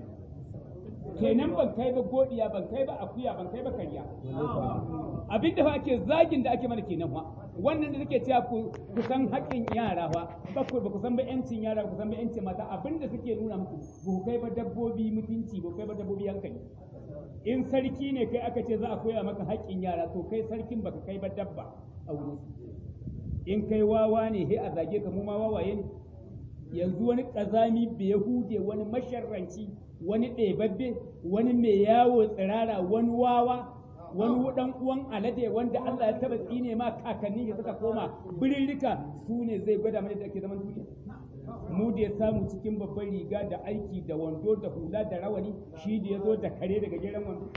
Speaker 3: kenan ban kai ba godiya ban kai ba akuya ban kai ba karya abin da fa ake zagin da ake mana kenan fa wannan da suke cewa ku san haƙƙin yara fa ba ku ba ku san ba yancin yara ku san ba yancin mata abin da suke nuna muku ba ku kai ba dabbobi mutunci ba ku kai ba dabbobi hankali in sarki ne kai aka ce za a koya maka haƙƙin yara to kai sarkin baka kai ba dabba a wurin in kai wawa ne he a zage ka mu ma wawaye ne yanzu wani ƙazami bai hude wani masharranci wani ɗebabbe wani mai yawo tsirara wani wawa wani dan uwan alade wanda Allah ya taba tsine ma kakanni ya suka koma birirrika su ne zai gwada mana da ake zaman duniya mu da ya samu cikin babban riga da aiki da wando da hula da rawani shi da ya zo da kare daga gidan wando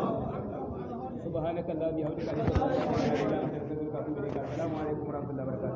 Speaker 3: subhanakallahumma wa bihamdika assalamu alaikum warahmatullahi wabarakatuh